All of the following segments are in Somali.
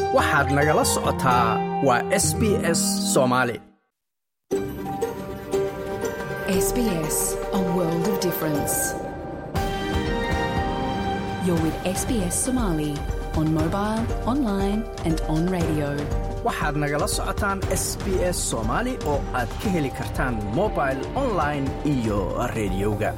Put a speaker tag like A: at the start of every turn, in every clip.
A: waxaad nagala socotaa waa s b s soomaali
B: SBS, a world of difference. You're with SBS Somali on mobile, online, and on radio.
A: waxaad nagala socotaan s b s soomaali oo aad ka heli kartaan mobile online iyo rediyoga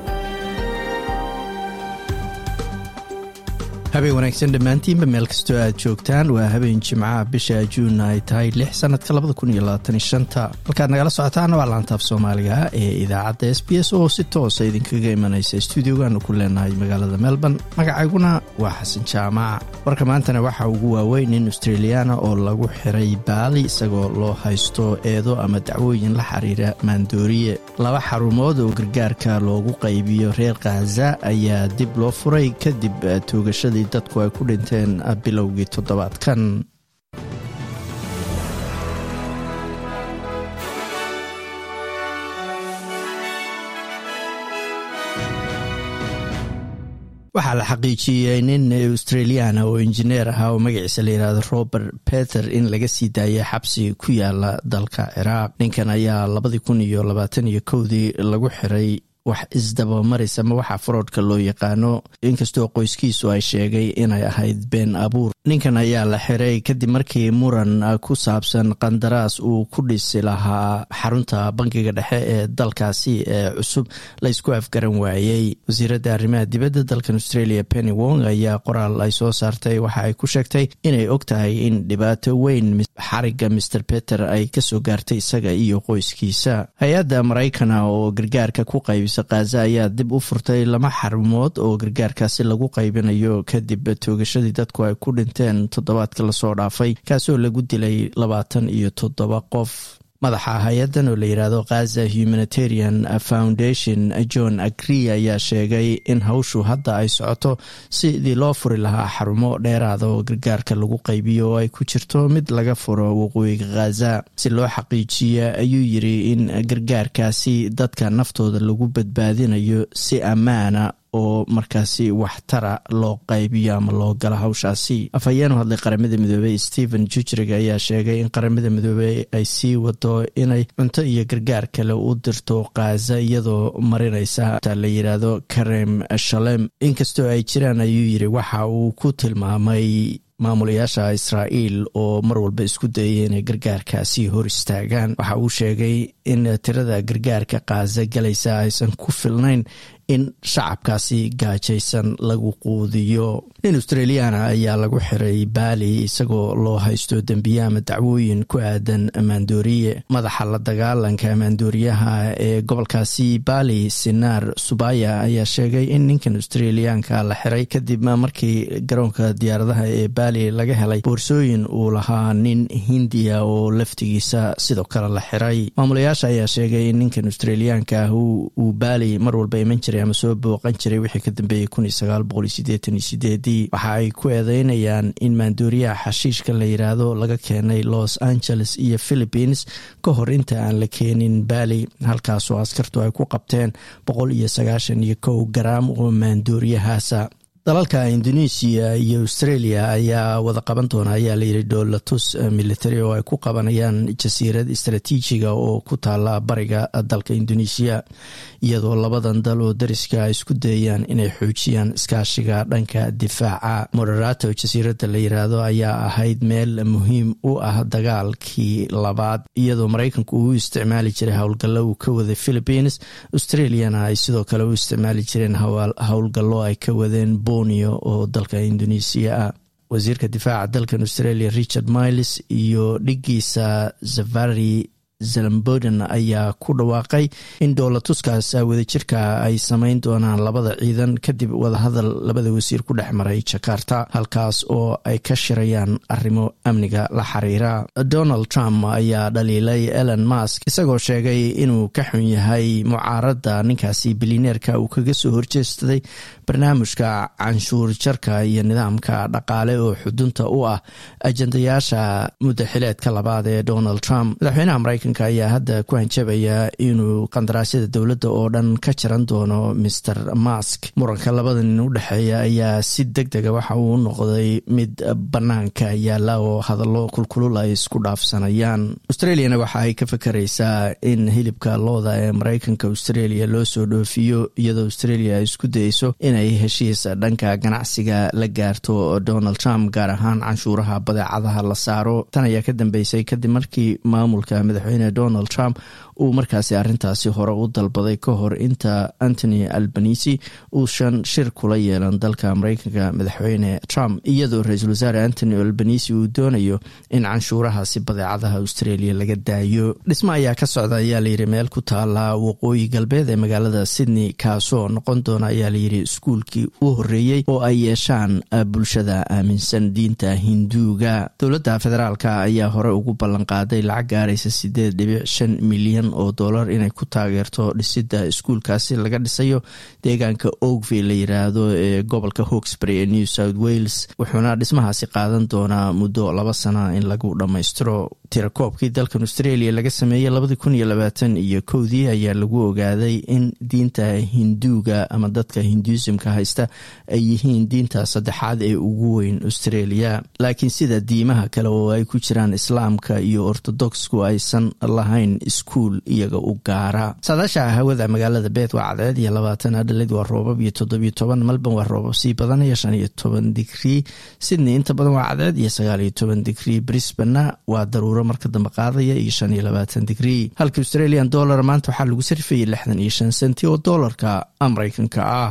A: habeen wanaagsan dhammaantiinba meel kastoo aad joogtaan waa habeen jimcaha bisha juun ay tahay lix sanadka halkaad nagala socotaan waa laantaaf soomaaliga ee idaacadda s b s oo si toosa idinkaga imanaysa stuudiogaanu ku leenahay magaalada melbourne magacayguna waa xasan jaamac warka maantana waxaa ugu waaweyn nin australiyaana oo lagu xiray baali isagoo loo haysto eedo ama dacwooyin la xiriira maandooriye laba xarumood oo gargaarka loogu qaybiyo reer khaza ayaa dib loo furay kadib toogashadii dadku ay ku dhinteen bilowgii toddobaadkan waxaa la xaqiijiyey nin australiana oo injineer ahaa oo magaciisa la yihahdo robert peter in laga sii daayay xabsi ku yaala dalka ciraaq ninkan ayaa labadii kun iyo labaatan iyo kowdii lagu xiray wax isdabamaris ama waxa faroodhka loo yaqaano inkastoo qoyskiisu ay sheegay inay ahayd been abuur ninkan ayaa la xiray kadib markii muran ku saabsan qandaraas uu ku dhisi lahaa xarunta bankiga dhexe ee dalkaasi ee cusub la ysku afgaran waayey wasiiradda arrimaha dibadda dalkan australia penny wong ayaa qoraal ay soo saartay waxa ay ku sheegtay inay og tahay in dhibaato weyn xariga master peter ay kasoo gaartay isaga iyo qoyskiisa hay-adda maraykana oo gargaarka ku qaybisa khaza ayaa dib u furtay lama xarumood oo gargaarkaasi lagu qaybinayo kadib toogashadii dadku ay ku dhinteen toddobaadka lasoo dhaafay kaasoo lagu dilay labaatan iyo toddoba qof madaxa hay-addan oo la yidhaahdo khaza humanitarian foundation john agri ayaa sheegay in hawshu hadda ay socoto sidii loo furi lahaa xarumo dheeraada oo gargaarka lagu qaybiyo oo ay ku jirto mid laga furo waqooyiga khaza si loo xaqiijiya ayuu yiri in gargaarkaasi dadka naftooda lagu badbaadinayo si ammaana oo markaasi waxtara loo qaybiyo ama loo galo hawshaasi afhayeen u hadlay qaramada midoobey stephen jujrig ayaa sheegay in qaramada midoobey ay sii wado inay cunto iyo gargaar kale u dirto khaza iyadoo marinaysa la yidhaahdo karem shalem inkastoo ay jiraan ayuu yiri waxa uu ku tilmaamay maamulayaasha israa'iil oo mar walba isku dayay inay gargaarkaasi hor istaagaan waxa uu sheegay in tirada gargaarka khaza galaysa aysan ku filnayn in shacabkaasi gaajaysan lagu quudiyo nin australiana ayaa lagu xiray baali isagoo loo haysto dembiye ama dacwooyin ku aadan maandooriye madaxa la dagaalanka maandooriyaha ee gobolkaasi baali sinaar subaya ayaa sheegay in ninkan australiyaanka la xiray kadib markii garoonka diyaaradaha ee baali laga helay boorsooyin uu lahaa nin hindiya oo laftigiisa sidoo kale la xiray maamulayaasha ayaa sheegay in ninkan australiyaanka ah uu baali mar walba iman jiray ama soo booqan jiray wixii ka dambeeyey waxa ay ku eedeynayaan in maandooriyaha xashiishka la yidhaahdo laga keenay los angeles iyo philippines ka hor inta aan la keenin bali halkaasoo askartu ay ku qabteen boqol iyo sagaashan iyo kow garaam oo maandooriyahaasa dalalka indonesia iyo australia ayaa wada qaban doona ayaa layidhi dhoolatus military oo ay ku qabanayaan jasiirad istraatiijiga oo ku taala bariga dalka indonesia iyadoo labadan dal oo dariska ay isku dayayaan inay xoojiyaan iskaashiga dhanka difaaca moderato jasiiradda la yiraahdo ayaa ahayd meel muhiim u ah dagaalkii labaad iyadoo maraykanku uu isticmaali jiray howlgallo uu ka waday philippines australiana ay sidoo kale u isticmaali jireen howlgallo ay ka wadeen oo dalka indonesia ah wasiirka difaaca dalkan australia richard miles iyo dhigiisa zavari zelamboden ayaa ku dhawaaqay in dhoolatuskaas wadajirka ay samayn doonaan labada ciidan kadib wadahadal labada wasiir ku dhex maray jakarta halkaas oo ay ka shirayaan arrimo amniga la xiriira donald trump ayaa dhaliilay elon musk isagoo sheegay inuu ka xun yahay mucaaradda ninkaasi bilineerka uu kaga soo horjeestaday barnaamijka canshuur jarka iyo nidaamka dhaqaale oo xudunta u ah ajandayaasha muddaxileedka labaad ee donald trump madaxweynaha maraykanka mareykanka ayaa hadda ku hanjabaya inuu qandaraasyada dowladda oo dhan ka jaran doono master mask muranka labada nin u dhexeeya ayaa si deg dega waxa uu noqday mid banaanka yaala oo hadallo kulkulul ay isku dhaafsanayaan australiana waxa ay ka fakaraysaa in hilibka looda ee mareykanka australia loo soo dhoofiyo iyadoo australia ay isku dayeyso inay heshiis dhanka ganacsiga la gaarto donald trump gaar ahaan canshuuraha badeecadaha la saaro tan ayaa ka dambeysay kadib markii maamulka madaxweyne donald trump uu markaasi arrintaasi hore u dalbaday ka hor inta antony albanisi uusan shir kula yeelan dalka mareykanka madaxweyne trump iyadoo ra-iisul wasaare antony albanisi uu doonayo in canshuurahaasi badeecadaha australia laga daayo dhismo ayaa ka socda ayaa layidhi meel ku taala waqooyi galbeed ee magaalada sydney kaasoo noqon doona ayaa layidhi iskuulkii u horeeyey oo ay yeeshaan bulshada aaminsan diinta hinduuga dowladda federaalka ayaa hore ugu ballanqaaday lacag gaaraysa sideed dhibic shan milyan oo dollar inay ku taageerto dhisida iskuulkaasi laga dhisayo deegaanka oakville la yiraahdo ee gobolka hawksbury ee new south wales wuxuuna dhismahaasi qaadan doonaa muddo laba sana in lagu dhammaystiro tirakoobkii dalkan australia laga sameeyey labadii kun iyo labaatan iyo kowdii ayaa lagu ogaaday in diinta hinduuga ama dadka hinduisimka haysta ay yihiin diinta saddexaad ee ugu weyn australia laakiin sida diimaha kale oo ay ku jiraan islaamka iyo ortodoxku aysan lahayn iskuul iyaga u gaara saadaasha hawada magaalada beet waa cadceed iyo labaatan adhalid waa roobab iyo toddobiyo toban melbourne waa roobab sii badanaya shan iyo toban digrii sydney inta badan waa cadceed iyo sagaal iyo toban digrii brisbana waa daruuro marka dambe qaadaya iyo shan iyo labaatan digrii halka australian dollar maanta waxaa lagu sarfayay lixdan iyo shan senti oo doolarka mareykanka ah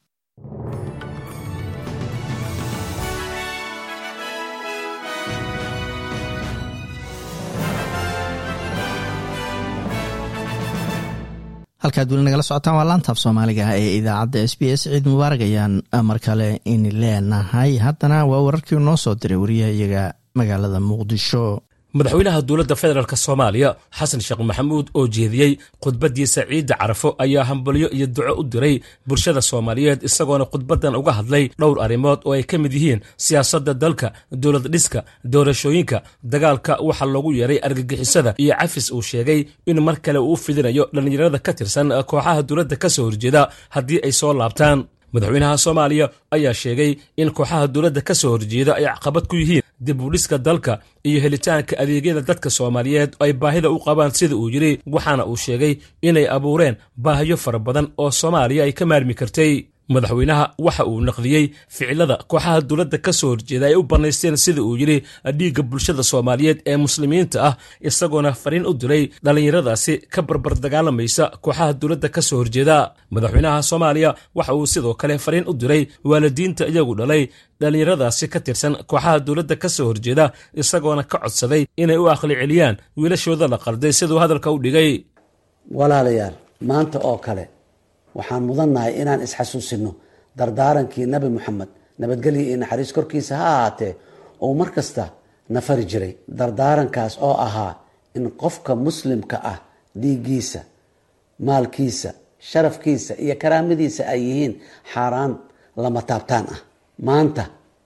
A: halkaad weli nagala socotaan waa laantaaf soomaaliga ee idaacadda s b s ciid mubaarag ayaan mar kale in leenahay haddana waa wararkii noo soo diray wariyaha iyaga magaalada muqdisho
C: madaxweynaha dowladda federaalk soomaaliya xasan sheekh maxamuud oo jeediyey khudbadiisa ciidda carafo ayaa hambalyo iyo duco u diray bulshada soomaaliyeed isagoona khudbadan uga hadlay dhowr arrimood oo ay ka mid yihiin siyaasadda dalka dowlad dhiska doorashooyinka dagaalka waxa loogu yeeray argagixisada iyo cafis uu sheegay in mar kale uu fidinayo dhallinyarada ka tirsan kooxaha dowladda ka soo horjeeda haddii ay soo laabtaan madaxweynaha soomaaliya ayaa sheegay in kooxaha dowladda ka soo horjeeda ay caqabad ku yihiin dib u dhiska dalka iyo helitaanka adeegyada dadka soomaaliyeed ay baahida u qabaan sida uu yidhi waxaana uu sheegay inay abuureen baahiyo fara badan oo soomaaliya ay ka maarmi kartay madaxweynaha waxa uu naqdiyey ficilada kooxaha dowladda ka soo horjeeda ay u bannaysteen sida uu yidhi dhiigga bulshada soomaaliyeed ee muslimiinta ah isagoona fariin u diray dhallinyaradaasi ka barbar dagaalamaysa kooxaha dowladda ka soo horjeeda madaxweynaha soomaaliya waxa uu sidoo kale fariin u diray waalidiinta iyagu dhalay dhallinyaradaasi ka tirsan kooxaha dowladda ka soo horjeeda isagoona ka codsaday inay u aqli celiyaan wiilashooda la qalday siduu hadalka u dhigay
D: walaalayaal maanta oo kale waxaan mudannahay inaan isxasuusino dardaarankii nabi moxamed nabadgelyo iyo naxariis korkiisa ha ahaatee uu mar kasta na fari jiray dardaarankaas oo ahaa in qofka muslimka ah dhiiggiisa maalkiisa sharafkiisa iyo karaamadiisa ay yihiin xaaraan lama taabtaan ah maanta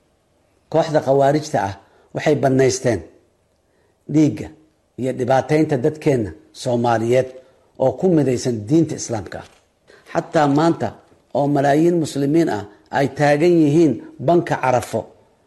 D: kooxda khawaarijta ah waxay bannaysteen dhiigga iyo dhibaateynta dadkeenna soomaaliyeed oo ku midaysan diinta islaamka ah xataa maanta oo malaayiin muslimiin ah ay taagan yihiin banka carafo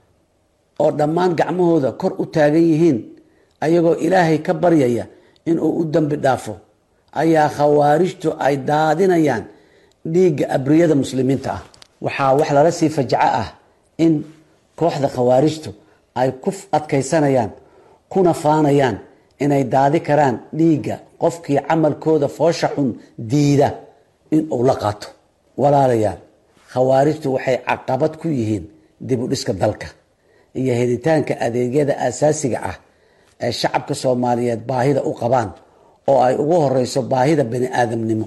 D: oo dhammaan gacmahooda kor u taagan yihiin ayagoo ilaahay ka baryaya inuu u dambi dhaafo ayaa khawaarijtu ay daadinayaan dhiigga abriyada muslimiinta ah waxaa wax lala sii fajaco ah in kooxda khawaarijtu ay ku adkaysanayaan kuna faanayaan inay daadi karaan dhiigga qofkii camalkooda foosha xun diida in uu la qaato walaalayaal khawaarijtu waxay caqabad ku yihiin dib u dhiska dalka iyo helitaanka adeegyada asaasiga ah ee shacabka soomaaliyeed baahida u qabaan oo ay ugu horeyso baahida bani aadamnimo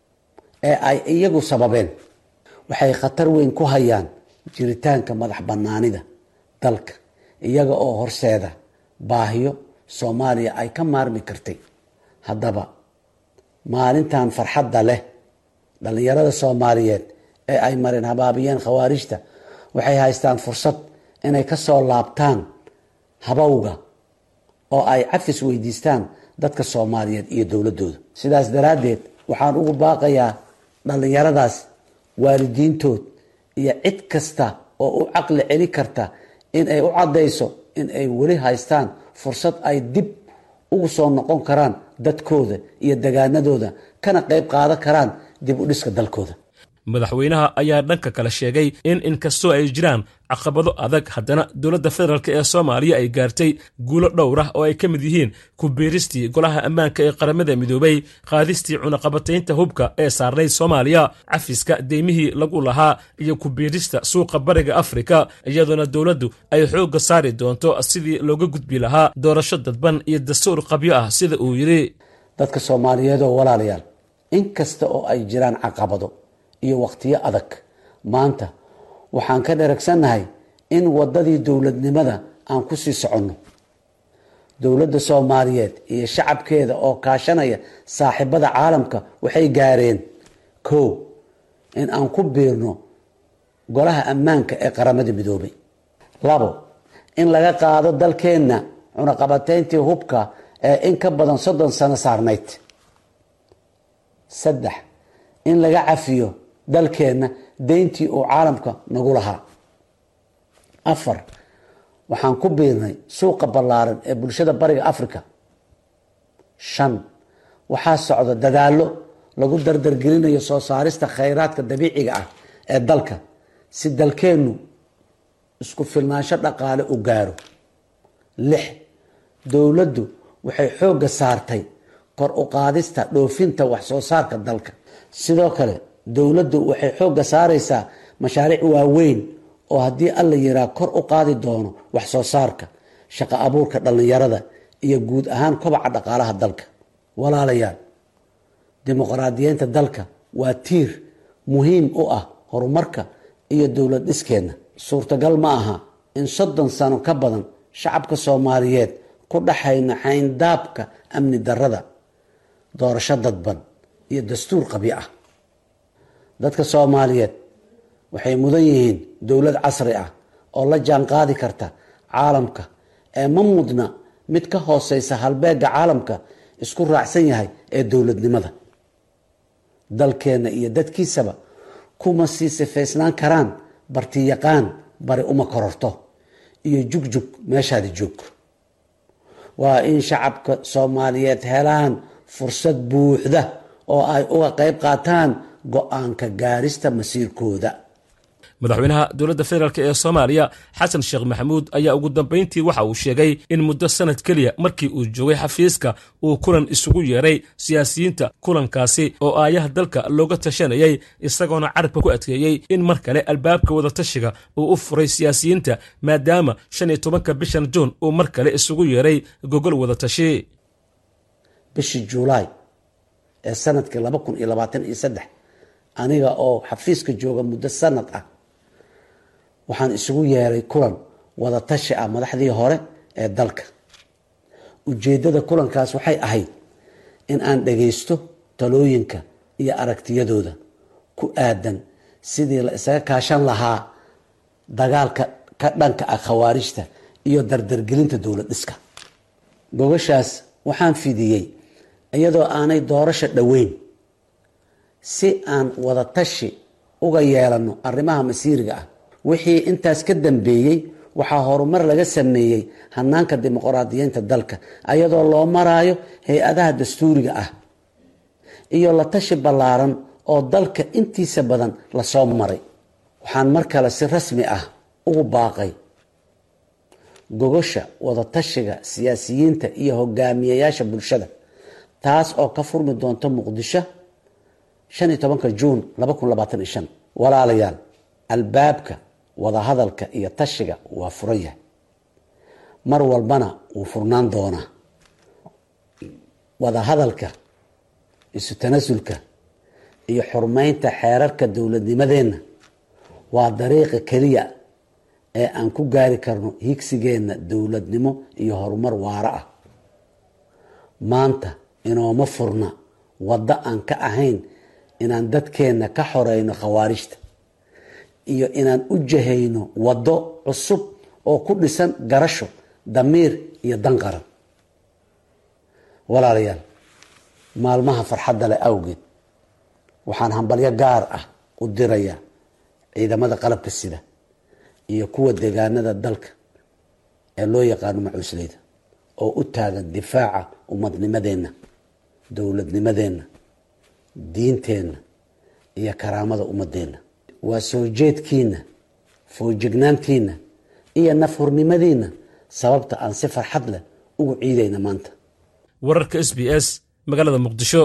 D: ee ay iyagu sababeen waxay khatar weyn ku hayaan jiritaanka madax banaanida dalka iyaga oo horseeda baahiyo soomaaliya ay ka maarmi kartay haddaba maalintan farxadda leh dhallinyarada soomaaliyeed ee ay mareen habaabiyeen khawaarijta waxay haystaan fursad inay ka soo laabtaan habowga oo ay cafis weydiistaan dadka soomaaliyeed iyo dowladooda sidaas daraaddeed waxaan ugu baaqayaa dhallinyaradaas waalidiintood iyo cid kasta oo u caqli celi karta in ay u caddayso in ay weli haystaan fursad ay dib ugu soo noqon karaan dadkooda iyo degaanadooda kana qayb qaadan karaan dib u dhiska dalkooda
C: madaxweynaha ayaa dhanka kale sheegay in inkastoo ay jiraan caqabado adag haddana dowladda federaalk ee soomaaliya ay gaartay guulo dhowr ah oo ay ka mid yihiin ku-biiristii golaha ammaanka ee qaramada midoobay qaadistii cunaqabataynta hubka ee saarnayd soomaaliya cafiska deymihii lagu lahaa iyo ku-biirista suuqa bariga afrika iyadoona dowladdu ay xoogga saari doonto sidii looga gudbi lahaa doorasho dadban iyo dastuur qabyo ah sida uu yidhi
D: dadka soomaaliyeed oo walaalayaal inkasta oo ay jiraan caqabado iyo wakhtiyo adag maanta waxaan ka dheragsannahay in waddadii dowladnimada aan ku sii soconno dowladda soomaaliyeed iyo shacabkeeda oo kaashanaya saaxiibada caalamka waxay gaareen kow in aan ku biirno golaha ammaanka ee qaramada midoobay labo in laga qaado dalkeenna cunaqabatayntii hubka ee in ka badan soddon sano saarnayd saddex in laga cafiyo dalkeenna deyntii uu caalamka nagu lahaa afar waxaan ku biirnay suuqa ballaaran ee bulshada bariga africa shan waxaa socda dadaallo lagu dardargelinayo soo saarista khayraadka dabiiciga ah ee dalka si dalkeennu isku filnaansho dhaqaale u gaaro lix dowladdu waxay xoogga saartay kor u qaadista dhoofinta wax soo saarka dalka sidoo kale dowladdu waxay xoogga saaraysaa mashaariic waaweyn oo haddii alla yiraa kor u qaadi doono wax soo saarka shaqo abuurka dhallinyarada iyo guud ahaan kobaca dhaqaalaha dalka walaalayaal dimuqraadiyeynta dalka waa tiir muhiim u ah horumarka iyo dowlad dhiskeenna suurtagal ma aha in soddon sano ka badan shacabka soomaaliyeed ku dhaxayno xayndaabka amni darrada doorasho dadban iyo dastuur qabyo ah dadka soomaaliyeed waxay mudan yihiin dowlad casri ah oo la jaan qaadi karta caalamka ee ma mudna mid ka hooseysa halbeega caalamka isku raacsan yahay ee dowladnimada dalkeenna iyo dadkiisaba kuma sii sifaysnaan karaan bartiyaqaan bari uma kororto iyo jugjug meeshaadi joog waa in shacabka soomaaliyeed helaan fursad buuxda oo ay uga qayb qaataan go-aanka gaarista masiirkooda
C: madaxweynaha dowladda federaalk ee soomaaliya xasan sheekh maxamuud ayaa ugu dambayntii waxa uu sheegay in muddo sanad keliya markii uu joogay xafiiska uu kulan isugu yeeray siyaasiyiinta kulankaasi oo aayaha dalka looga tashanayay isagoona carabka ku adkeeyey in mar kale albaabka wadatashiga uu u furay siyaasiyiinta maadaama shan iyo tobanka bishan juun uu mar kale isugu yeeray gogol wadatashi
D: bishii juulaay ee sanadkii laba kun iyo labaatan iyo saddex aniga oo xafiiska jooga muddo sanad ah waxaan isugu yeeray kulan wadatashi ah madaxdii hore ee dalka ujeeddada kulankaas waxay ahayd in aan dhagaysto talooyinka iyo aragtiyadooda ku aadan sidii la isaga kaashan lahaa dagaalka ka dhanka ah khawaarijta iyo dardargelinta dowlad dhiska gogashaas waxaan fidiyey iyadoo aanay doorasho dhoweyn si aan wadatashi uga yeelanno arrimaha masiiriga ah wixii intaas ka dambeeyey waxaa horumar laga sameeyey hanaanka dimuqraadiyeynta dalka iyadoo loo maraayo hay-adaha dastuuriga ah iyo la tashi ballaaran oo dalka intiisa badan lasoo maray waxaan mar kale si rasmi ah ugu baaqay gogosha wadatashiga siyaasiyiinta iyo hogaamiyayaasha bulshada taas oo ka furmi doonta muqdisho shan iyo tobanka juun laba kun labaatan iyo shan walaalayaal albaabka wadahadalka iyo tashiga waa furan yahay mar walbana wuu furnaan doonaa wadahadalka isu tanasulka iyo xurmeynta xeerarka dowladnimadeenna waa dariiqa keliya ee aan ku gaari karno higsigeenna dowladnimo iyo horumar waaro ah maanta inooma furna waddo aan ka ahayn inaan dadkeenna ka xoreyno khawaarijta iyo inaan u jahayno waddo cusub oo ku dhisan garasho damiir iyo dan qaran walaalayaal maalmaha farxadda leh awgeed waxaan hambalyo gaar ah u dirayaa ciidamada qalabka sida iyo kuwa deegaanada dalka ee loo yaqaano macuusleyda oo u taagan difaaca ummadnimadeenna dowladnimadeenna diinteenna iyo karaamada ummadeenna waa soo jeedkiina foojignaantiina iyo nafhurnimadiina sababta aan si farxad leh ugu ciidayna maanta
C: wararka s b s magaalada muqdisho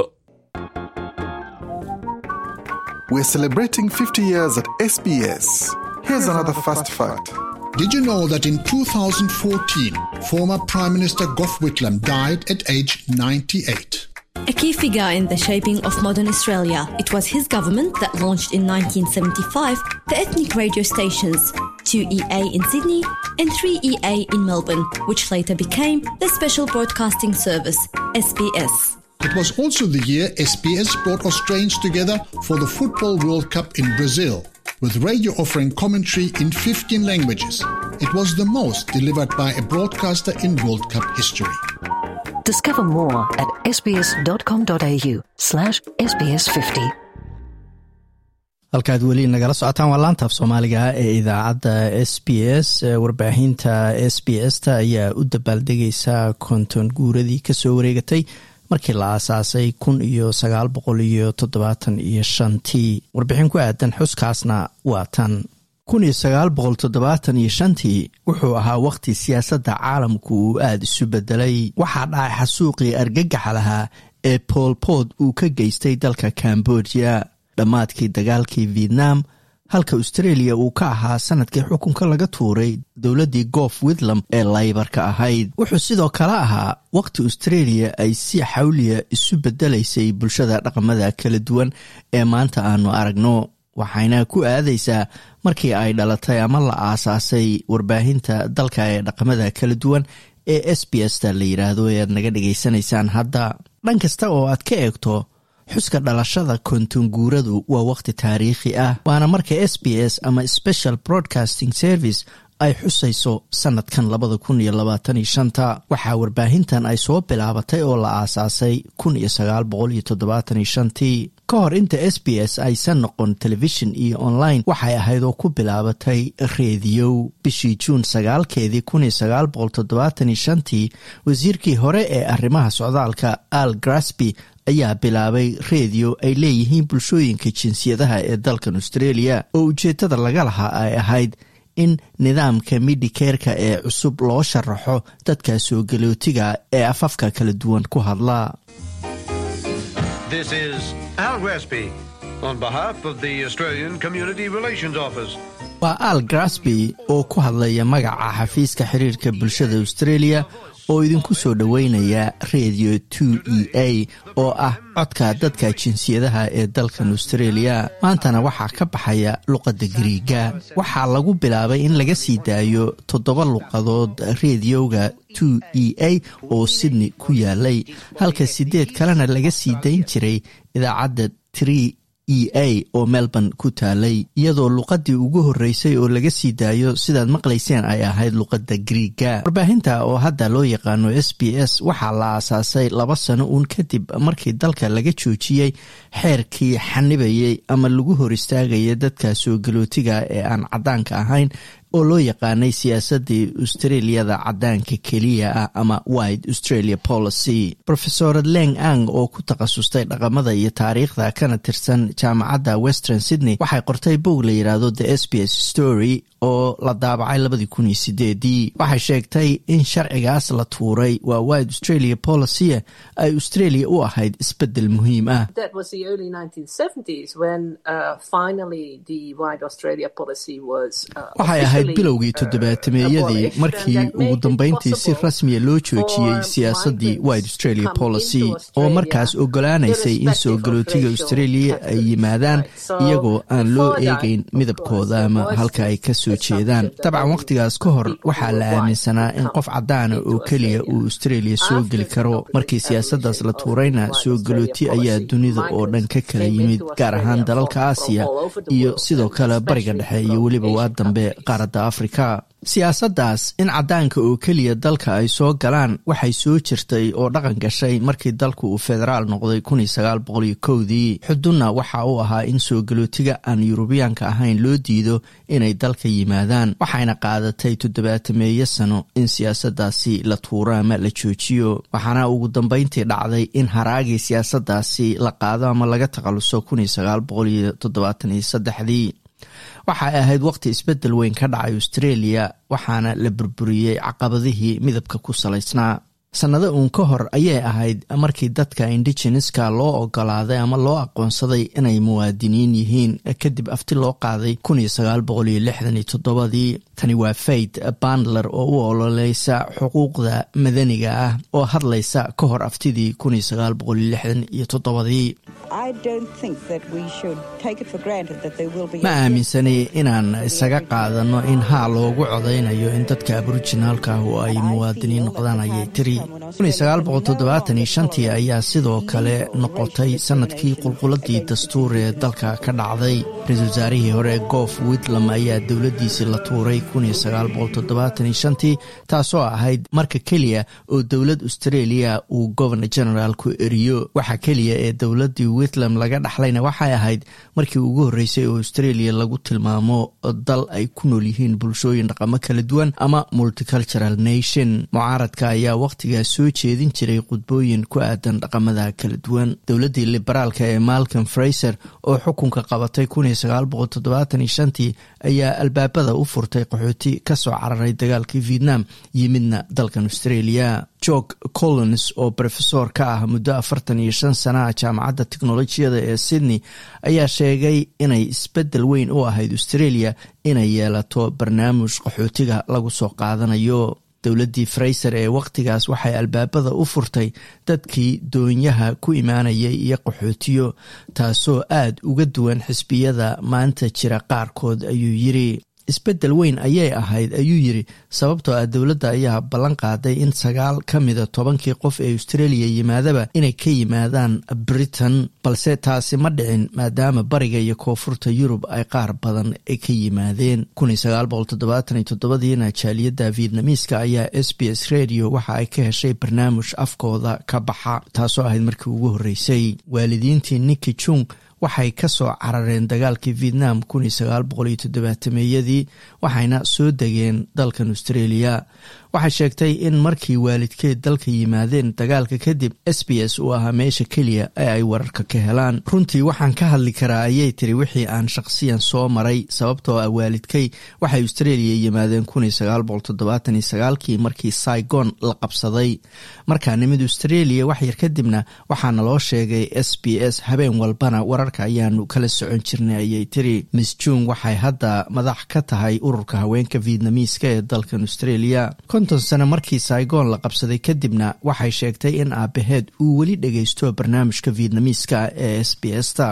E: We're celebrating 50 years at SBS. Here's another fast fact.
F: Did you know that in 2014, former Prime Minister Gough Whitlam died at age 98?
G: A key figure in the shaping of modern Australia, it was his government that launched in 1975 the ethnic radio stations 2EA in Sydney and 3EA in Melbourne, which later became the Special Broadcasting Service, SBS.
F: It was also the year SBS brought Australians together for the Football World Cup in Brazil, with radio offering commentary in 15 languages. It was the most delivered by a broadcaster in World Cup history.
H: Discover more at sbs.com.au slash sbs50.
A: halkaad weli nagala socotaan waa laantaaf soomaaliga ee idaacadda s b s warbaahinta s b s ta ayaa u dabaaldegaysa konton guuradii kasoo wareegatay markii la aasaasay kun iyo sagaal boqol iyo toddobaatan iyo shantii warbixin ku aadan xuskaasna waa tan kun iyo sagaal boqol toddobaatan iyo shantii wuxuu ahaa wakhti siyaasadda caalamku uu aada isu bedelay waxaa dhacay xasuuqii argagaxa lahaa ee boolbood uu ka geystay dalka cambodia dhammaadkii dagaalkii vietnam halka australia uu ka ahaa sanadkii xukunka laga tuuray dowladdii goof witlam ee laybarka ahayd wuxuu sidoo kale ahaa waqti australia ay si xawliya isu bedelaysay bulshada dhaqamada kala duwan ee maanta aanu aragno waxayna ku aadaysaa markii ay dhalatay ama la aasaasay warbaahinta dalka ee dhaqamada kala duwan ee s b s ta la yidhaahdo ee aad naga dhagaysanaysaan hadda dhan kasta oo aad ka eegto xuska dhalashada kontonguuradu waa wakhti taariikhi ah waana marka s b s ama special broadcasting service ay xusayso sanadkan labada kun iyo labaatan iyo shanta waxaa warbaahintan ay soo bilaabatay oo la aasaasay kun iyo sagaal boqol iyo toddobaatan iyo shantii ka hor inta s b s aysan noqon telefishin iyo online waxay ahayd oo ku bilaabatay reediyow bishii juun sagaalkeedii kun iyo sagaal boqol toddobaatan iyo shantii wasiirkii hore ee arrimaha socdaalka al grasby ayaa bilaabay reediyo ay leeyihiin bulshooyinka jinsiyadaha ee dalkan australia oo ujeeddada laga lahaa ay ahayd in nidaamka midhikeerka ee cusub loo sharaxo dadka soo galootiga ee afafka kala duwan ku hadla
I: This is Al Gresby on behalf of the Australian Community Relations Office.
A: waa al grasby oo ku hadlaya magaca xafiiska xiriirka bulshada australia oo idinku soo dhoweynaya radio two e a oo ah codka dadka jinsiyadaha ee dalkan australia maantana waxaa ka baxaya luqadda gariiga waxaa lagu bilaabay in laga sii daayo toddoba luqadood rediyoga two e a oo sydney ku yaalay halka sideed kalena laga sii dayn jiray idaacadda tree e a oo melbourne ku taalay iyadoo luqadii ugu horreysay oo laga sii daayo sidaad maqlayseen ay ahayd luqadda griiga warbaahinta oo hadda loo yaqaano s b s waxaa la aasaasay laba sano uun kadib markii dalka laga joojiyey xeerkii xanibayay ama lagu hor istaagaya dadka soo galootiga ee aan caddaanka ahayn oo loo yaqaanay siyaasadii australiyada caddaanka keliya ah ama wide australia policy rofesorad leng ang oo ku takhasustay dhaqamada iyo taariikhda kana tirsan jaamacadda western sydney waxay qortay bog la yidhaahdo the s b s story oo la daabacay labadii kun iyo sideedii waxay sheegtay in sharcigaas la tuuray waa wide australia policy ay australia u ahayd isbeddel muhiim ah
J: That was the early 1970s when uh, finally the Wide Australia policy was. Uh,
A: waxay ahayd
J: officially,
A: bilowgii
J: uh,
A: toddobaatameeyadii
J: abolished,
A: markii
J: and that made
A: ugu
J: it
A: dambeyntii si
J: possible
A: rasmiya loo joojiyey
J: for
A: siyaasadii
J: migrants
A: wide australia
J: to come
A: policy
J: into
A: oo
J: Australia
A: markaas ogolaanaysay in soo
J: irrespective of
A: galootiga
J: racial
A: australia ay
J: categories.
A: yimaadaan
J: Right. So
A: iyagoo aan loo
J: before that,
A: eegeyn
J: of
A: midabkooda
J: course,
A: ama
J: there was
A: halka ay
J: this
A: kasoo
J: assumption
A: jeedaan
J: that
A: dabcan
J: only
A: waqtigaas ka hor
J: people
A: waxaa
J: who
A: la
J: were white
A: aaminsanaa
J: would
A: in
J: come
A: qof cadaana
J: into
A: oo keliya
J: Australia.
A: uu australia soo
J: After
A: geli
J: the
A: karo
J: complete
A: markii siyaasadaas la
J: abolition of
A: tuurayna
J: the
A: soo
J: Wide
A: galooti
J: Australia
A: ayaa
J: policy,
A: dunida oo dhan ka
J: migrants
A: kala
J: came
A: yimid
J: into
A: gaar ahaan
J: Australia
A: dalalka
J: from-
A: aasiya
J: from all over the
A: iyo
J: world,
A: sidoo
J: and
A: kale bariga
J: especially
A: dhexe iyo
J: from
A: weliba waa
J: Asian
A: dambe
J: countries.
A: qaaradda qaaradda afrika siyaasaddaas in caddaanka oo keliya dalka ay soo galaan waxay soo jirtay oo dhaqan gashay markii dalku uu federaal noqday kudii xudunna waxa uu ahaa in soo galootiga aan yurubiyaanka ahayn loo diido inay dalka yimaadaan waxayna qaadatay toddobaatameeyo sano in siyaasaddaasi la tuuro ama la joojiyo waxaana ugu dambeyntii dhacday in haraagii siyaasaddaasi la qaado ama laga takhaluso dii waxay ahayd waqti isbeddel weyn ka dhacay australia waxaana la burburiyey caqabadihii midabka ku salaysnaa sannado uun ka hor ayay ahayd markii dadka indigeneska loo ogolaaday ama loo aqoonsaday inay muwaadiniin yihiin kadib afti loo qaaday dii tani waa fayd bandler oo u ololeysa xuquuqda madaniga ah oo hadlaysa ka hor aftidii dii ma aaminsanay inaan isaga qaadano in haa loogu codaynayo in dadka aborijinaalka ah oo ay muwaadiniin noqdaan ayay tiri tii ayaa sidoo kale noqotay sanadkii qulquladii dastuur ee dalka ka dhacday ra-iisul wasaarihii hore goof witlam ayaa dowladdiisii la tuuray tii taasoo ahayd marka keliya oo dowlad australia uu governor general ku eriyo waxa keliya ee dowladii witlam laga dhaxlayna waxay ahayd markii ugu horreysay oo australia lagu tilmaamo dal ay ku nool yihiin bulshooyin dhaqamo kala duwan ama multicultural nation mucaaradka ayaa wakhtigaas soo jeedin jiray khudbooyin ku aadan dhaqamada kala duwan dowladdii liberaalka ee malcolm fraiser oo xukunka qabatay tii ayaa albaabada u furtay qaxooti ka soo cararay dagaalkii vietnam yimidna dalkan australia jorg collins oo rofesor ka ah muddo afartan iyo shan sanaha jaamacadda teknolojiyada ee sydney ayaa sheegay inay isbeddel weyn u ahayd australia inay yeelato barnaamij qaxootiga lagu soo qaadanayo dowladdii fraiser ee wakhtigaas waxay albaabada u furtay dadkii doonyaha ku imaanayay iyo qaxootiyo taasoo aad uga duwan xisbiyada maanta jira qaarkood ayuu yiri isbeddel weyn ayay ahayd ayuu yiri sababtoo ah dowladda ayaa ballan qaaday in sagaal ka mida tobankii qof ee australia yimaadaba inay ka yimaadaan britain balse taasi ma dhicin maadaama bariga iyo koonfurta yurub ay qaar badan ka yimaadeen diina jaaliyadda vietnamiiska ayaa s b s radio waxa ay ka heshay barnaamij afkooda ka baxa taasoo ahayd markii ugu horreysay waalidiintii niki jung waxay ka soo carareen dagaalkii vietnam meeyadii waxayna soo degeen dalkan australia waxay sheegtay in markii waalidkeed dalka yimaadeen dagaalka kadib s b s uu ahaa meesha keliya ee ay wararka ka helaan runtii waxaan ka hadli karaa ayay tiri wixii aan shaqsiyan soo maray sababtoo ah waalidkay waxay australia yimaadeen kii markii saigon la qabsaday markaa nimid australia wax yar kadibna waxaana loo sheegay s b s habeen walbana wararka ayaanu kala socon jirnay ayay tiri miss jung waxay hadda madax ka tahay ururka haweenka vietnamiiska ee dalkan australia konton sano markii saigon la qabsaday kadibna waxay sheegtay in aabaheed uu weli dhageysto barnaamijka vietnamiiska ee s b s ta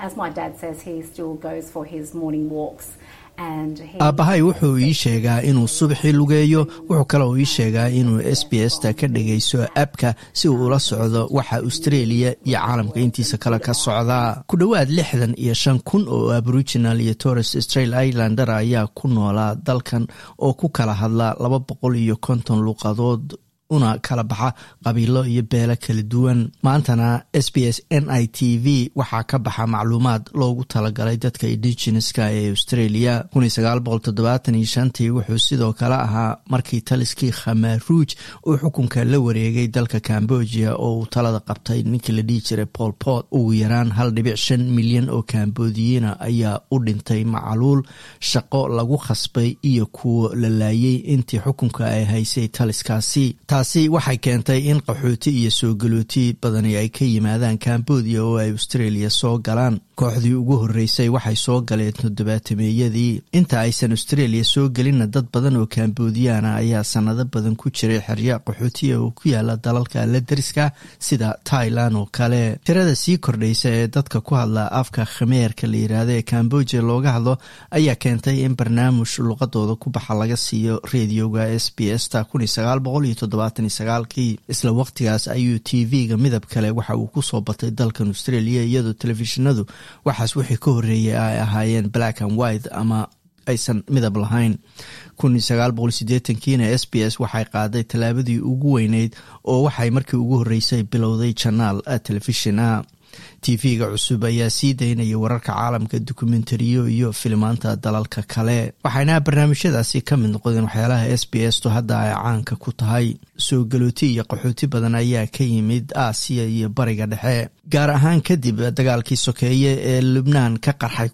A: aabbahay wuxuu ii sheegaa inuu subaxii lugeeyo wuxuu kaloo ii sheegaa inuu s b s ta ka dhagaysto abka si uu ula socdo waxa australia iyo caalamka intiisa kale ka socdaa ku dhowaad lixdan iyo shan kun oo aboriginal iyo torres australia islander ayaa ku noolaa dalkan oo ku kala hadla laba boqol iyo konton luuqadood una kala baxa qabiilo iyo beelo kala duwan maantana s b s n i t v waxaa ka baxa macluumaad loogu talagalay dadka indigeneska ee australia tii wuxuu sidoo kale ahaa markii taliskii khamaruuj uu xukunka la wareegay dalka cambodia oo uu talada qabtay ninkii la dhihi jiray paul port ugu yaraan hal dhibic shan milyan oo kambodiyiina ayaa u dhintay macaluul shaqo lagu khasbay iyo kuwo la laayay intii xukunka ay haysay taliskaasi taasi waxay keentay in qaxooti iyo soo galooti badani ay ka yimaadaan cambodia oo ay australia soo galaan kooxdii ugu horreysay waxay soo galeen toddobaatameeyadii inta aysan australia soo gelinna dad badan oo kambodiyaana ayaa sanado badan ku jiray xerya qaxootiya oo ku yaala dalalka la dariska sida tailan oo kale tirada sii kordhaysa ee dadka ku hadla afka khameerka la yiraahdo ee cambodia looga hadlo ayaa keentay in barnaamij luqadooda ku baxa laga siiyo reedioga s b s ta isla waqtigaas ayuu t v-ga midab kale waxa uu kusoo batay dalkan australia iyadoo telefishinadu waxaas wixii ka horreeyay ay ahaayeen black and white ama aysan midab lahayn kiina s b s waxay qaaday tallaabadii ugu weyneyd oo waxay markii ugu horreysay bilowday janaal telefishin ah tv-ga cusub ayaa sii daynaya wararka caalamka dokumentariyo iyo filimaanta dalalka kale waxayna barnaamijyadaasi ka mid noqdeen waxyaalaha s b s to hadda ay caanka ku tahay soo galooti iyo qaxooti badan ayaa ka yimid aasiya iyo bariga dhexe gaar ahaan kadib dagaalkii sokeeye ee lubnaan ka qarxay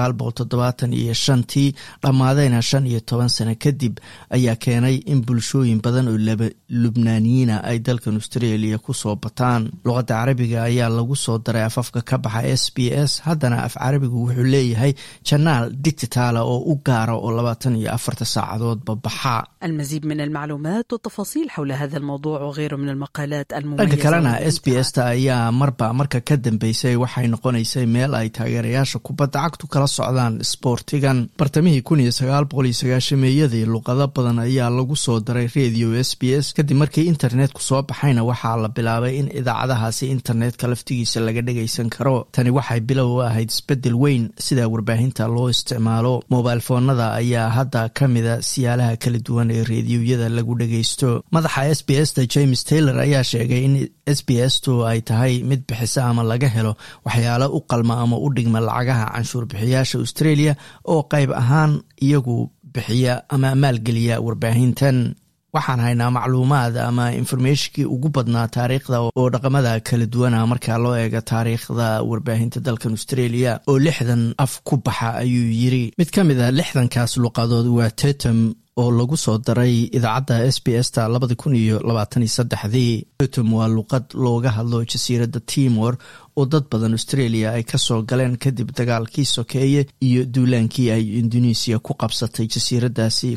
A: iyo shantii dhammaadayna shan iyo toban sano kadib ayaa keenay in bulshooyin badan oo lubnaaniyiina ay dalkan australia kusoo bataan luqadda carabiga ayaa lagu soo daray afafka ka baxa s b s haddana af carabigu wuxuu leeyahay janaal digitaala oo u gaara oo labaatan iyo afarta saacadoodba baxa
K: المزيد من المعلومات والتفاصيل حول هذا الموضوع وغيره من المقالات
A: dhanka
K: المميزة
A: kalena s b
K: والممتعة.
A: s ta ayaa marba marka ka dambeysay waxay noqonaysay meel ay taageerayaasha kubadda cagtu kala socdaan sboortigan bartamihii meeyadii luqado badan ayaa lagu soo daray radio s b s kadib markii internetku soo baxayna waxaa la bilaabay in idaacadahaasi internetka laftigiisa laga dhagaysan karo tani waxay bilow u ahayd isbedel weyn sida warbaahinta loo isticmaalo mobil foonada ayaa hadda ka mida siyaalaha kala duwan ee reediyoyada lagu dhagaysto madaxa s b s ta james taylor ayaa sheegay in s b s tu ay tahay mid bixisa ama laga helo waxyaalo u qalma ama u dhigma lacagaha canshuur bixiyaasha australia oo qayb ahaan iyagu bixiya ama maalgeliya warbaahintan waxaan haynaa macluumaad ama informationkii ugu badnaa taariikhda oo dhaqamada kala duwana marka loo eego taariikhda warbaahinta dalkan australia oo lixdan af ku baxa ayuu yiri mid ka mid a lixdankaas luqadood waa tetum oo lagu soo daray idaacadda s b s ta labadi kun iyo labaatan iyo saddexdii tetum waa luqad looga hadlo jasiiradda timor oo dad badan australia ay kasoo galeen kadib dagaalkii sokeeye iyo duulaankii ay indonesiya ku qabsatay jasiiradaasi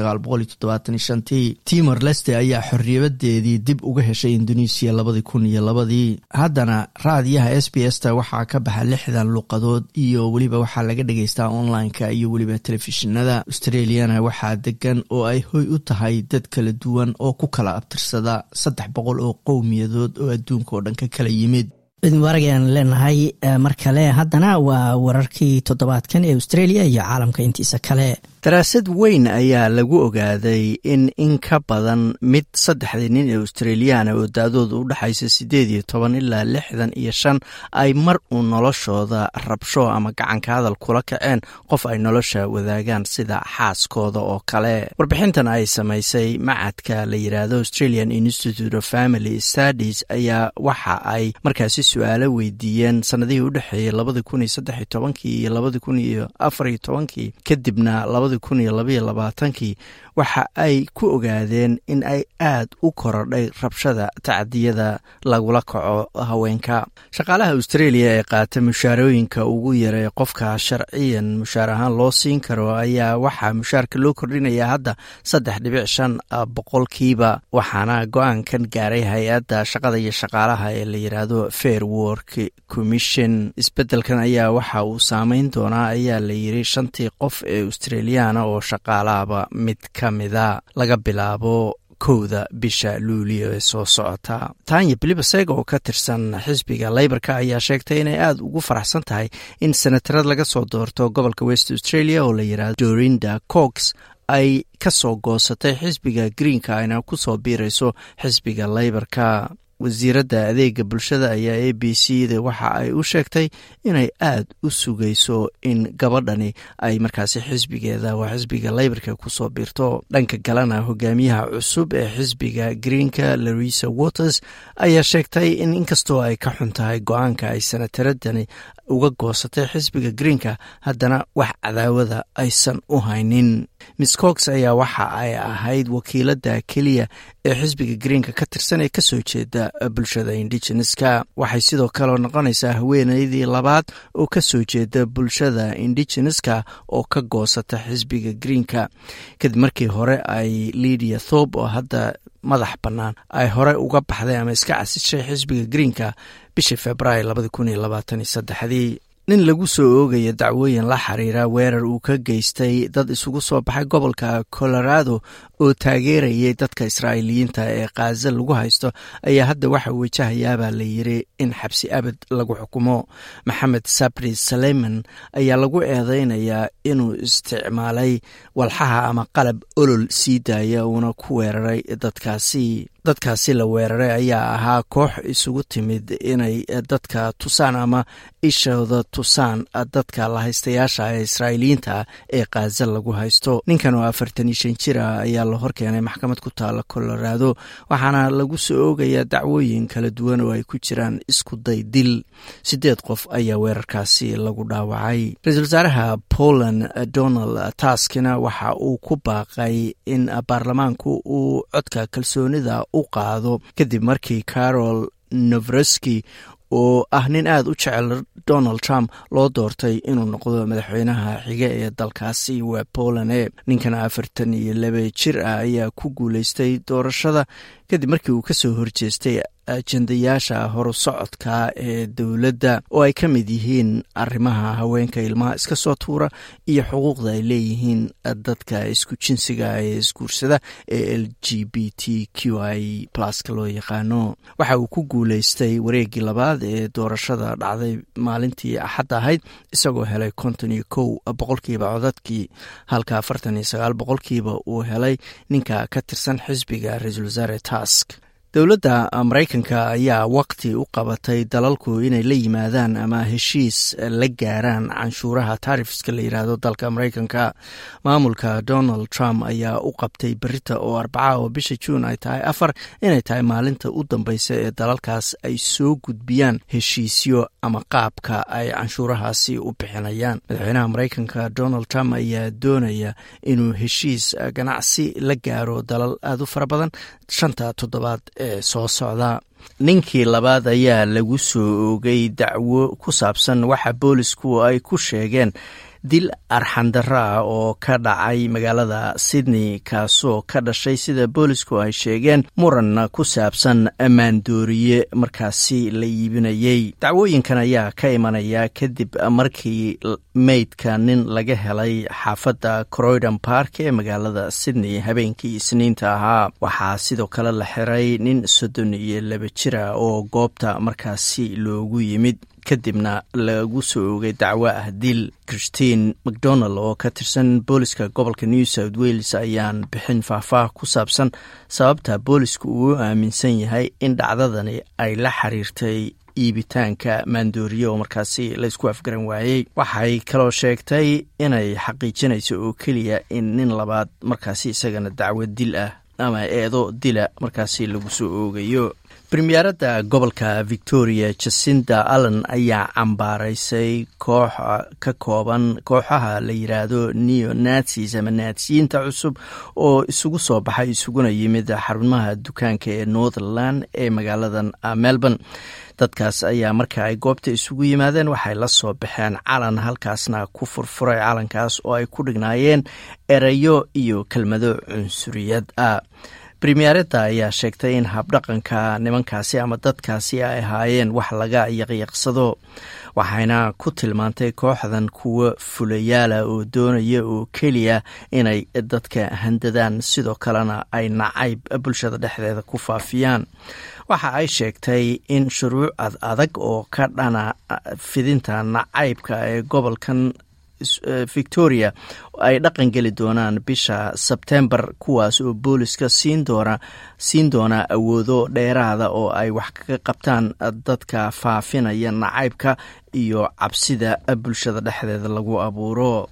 A: tii timor leste ayaa xorriyabadeedii dib uga heshay indonesiya labadi kun iyo labadii haddana raadiyaha s b s ta waxaa ka baxa lixdan luqadood iyo weliba waxaa laga dhagaystaa online-ka iyo weliba telefishinada australiana waxaa degan oo ay hoy u tahay dad kala duwan oo ku kala abtirsada saddex boqol oo qowmiyadood oo adduunka oo dhan ka kala yimid
L: idin waragayaan leenahay eh, mar kale haddana waa wararkii toddobaadkan ee australia iyo caalamka intiisa kale
A: daraasad weyn ayaa lagu ogaaday in in ka badan mid saddexdii nin ee australiyaana oo da-dooda u dhexaysa siddeed iyo toban ilaa lixdan iyo shan ay mar uu noloshooda rabsho ama gacanka hadal kula kaceen qof ay nolosha wadaagaan sida xaaskooda oo kale warbixintan ay samaysay macadka la yidhaahdo australian institute of family studies ayaa waxa ay markaasi su-aalo weydiiyeen sanadihii u dhexeeyey labadi kun iyo saddex iyo tobankii iyo labadi kun iyo afar iyo tobankii kadibna labadi kun iyo labaiyo labaatankii waxa ay ku ogaadeen in ay aad u korodhay rabshada tacdiyada lagula kaco haweenka shaqaalaha australia ee qaata mushaarooyinka ugu yaray qofka sharciyan mushaar ahaan loo siin karo ayaa waxaa mushaarka loo kordhinayaa hadda saddex dhibic shan boqolkiiba waxaana go-aankan gaaray hay-adda shaqada iyo shaqaalaha ee la yidhaahdo fair work commission isbedelkan ayaa waxa uu saameyn doonaa ayaa la yiri shantii qof ee australiyaana oo shaqaalaaba mid ka mida laga bilaabo kowda bisha luulio ee soo socota tanya bilibaseg oo ka tirsan xisbiga leybarka ayaa sheegtay inay aada ugu faraxsan tahay in senatarad laga soo doorto gobolka west australia oo la yidhahdo dorinda cox ay ka soo goosatay xisbiga greenka ayna ku soo biirayso xisbiga leybarka wasiiradda adeega bulshada ayaa a b c da waxa ay u sheegtay inay aada u sugayso in gabadhani ay markaasi xisbigeeda waa xisbiga leybarka kusoo biirto dhanka kalena hogaamiyaha cusub ee xisbiga greenka larisa waters ayaa sheegtay in inkastoo ay ka xun tahay go-aanka ay sanataradani uga goosatay xisbiga greenka haddana wax cadaawada aysan u haynin miss cox ayaa waxa ay ahayd wakiilada keliya ee xisbiga greenka ka tirsan ee kasoo jeeda bulshada indigeneska waxay sidoo kale noqonaysaa haweeneydii labaad oo kasoo jeeda bulshada indigeneska oo ka goosata xisbiga greenka kadib markii hore ay lidia thob oo hadda madax bannaan ay hore uga baxday ama iska casishay xisbiga greenka bishii februaar labadi kun iyo labaatan iyo saddexdii nin lagu soo oogaya dacwooyin la xiriira weerar uu ka geystay dad isugu soo baxay gobolka colorado oo taageerayay dadka israa'iiliyiinta ee khaza lagu haysto ayaa hadda waxa wajahayaabaa la yiri in xabsi abad lagu xukumo maxamed sabri saleyman ayaa lagu eedeynayaa inuu isticmaalay walxaha ama qalab olol sii daaya uuna ku weeraray dadkaasi dadkaasi la weeraray ayaa ahaa koox isugu timid inay dadka tusaan ama ishooda tusaan dadka lahaystayaasha ee israa'iiliyiinta ee khaza lagu haysto ninkan oo afartan iyo shan jir ah ayaa la horkeenay maxkamad ku taala colorado waxaana lagu soo oogayaa dacwooyin kala duwan oo ay ku jiraan isku day dil sideed qof ayaa weerarkaasi lagu dhaawacay ra-iisul wasaaraha poland donald taskina waxa uu ku baaqay in baarlamaanku uu codka kalsoonida u qaado kadib markii carol novreski oo ah nin aada u jecel donald trump loo doortay inuu noqdo madaxweynaha xiga ee dalkaasi waa poland e ninkan afartan iyo laba jir ah ayaa ku guuleystay doorashada kadib markii uu kasoo horjeestay ajendayaasha horu socodka ee dowladda oo ay ka mid yihiin arrimaha haweenka ilmaha iska soo tuura iyo xuquuqda ay leeyihiin dadka isku jinsiga ee isguursada ee l g b t q i pluska loo yaqaano waxa uu ku guuleystay wareegii labaad ee doorashada dhacday maalintii axad ahayd isagoo helay konton iyo kow boqolkiiba codadkii halka afartan iyo sagaal boqolkiiba uu helay ninka ka tirsan xisbiga ra-iisul wasaare task dowladda maraykanka ayaa waqti u qabatay dalalku inay la yimaadaan ama heshiis la gaaraan canshuuraha taarifiska la yidhaahdo dalka maraykanka maamulka donald trump ayaa u qabtay berita oo arbaca oo bisha juun ay tahay afar inay tahay maalinta u dambeysa ee dalalkaas ay soo gudbiyaan heshiisyo ama qaabka ay canshuurahaasi u bixinayaan madaxweynaha maraykanka donald trump ayaa doonaya inuu heshiis ganacsi la gaaro dalal aada u fara badan shanta toddobaad ee soo socda ninkii labaad ayaa lagu soo oogay dacwo ku saabsan waxa boolisku ay ku sheegeen dil arxandaro ah oo ka dhacay magaalada sydney kaasoo ka dhashay sida boolisku ay sheegeen muran ku saabsan maandooriye markaasi la iibinayey dacwooyinkan ayaa ka imanaya kadib markii meydka nin laga helay xaafadda croydon park ee magaalada sydney habeenkii isniinta ahaa waxaa sidoo kale la xiray nin soddon iyo laba jira oo goobta markaasi loogu yimid kadibna lagu soo oogay dacwo ah dil christine macdonald oo ka tirsan booliska gobolka new south wales ayaan bixin faahfaah ku saabsan sababta boolisku uu aaminsan yahay in dhacdadani ay la xiriirtay iibitaanka maandooriye oo markaasi laysku afgaran waayey waxay kaloo sheegtay inay xaqiijinayso oo keliya in nin labaad markaasi isagana dacwo dil ah ama eedo dila markaasi lagu soo oogayo premiyeeradda gobolka victoria jacinda allen ayaa cambaaraysay koox ka kooban kooxaha la yiraahdo neo nazis ama naasiyiinta cusub oo isugu soo baxay isuguna yimid xarumaha dukaanka ee northernland ee magaaladan melbourne dadkaas ayaa marka ay goobta isugu yimaadeen waxay la soo baxeen calan halkaasna ku furfuray calankaas oo ay ku dhignaayeen erayo iyo kelmado cunsuriyad ah premiyeeradda ayaa sheegtay in habdhaqanka nimankaasi ama dadkaasi ay ahaayeen wax laga yaqyaqsado waxayna ku tilmaantay kooxdan kuwo fulayaala oo doonaya oo keliya inay dadka handadaan sidoo kalena ay nacayb bulshada dhexdeeda ku faafiyaan waxa ay sheegtay in shuruuc ad adag oo ka dhana fidinta nacaybka ee gobolkan victoria ay dhaqan geli doonaan bisha sebtembar kuwaas oo booliska siin doona siin doona awoodo dheeraada oo ay wax kaga qabtaan dadka faafinaya nacaybka iyo cabsida bulshada dhexdeeda lagu abuuro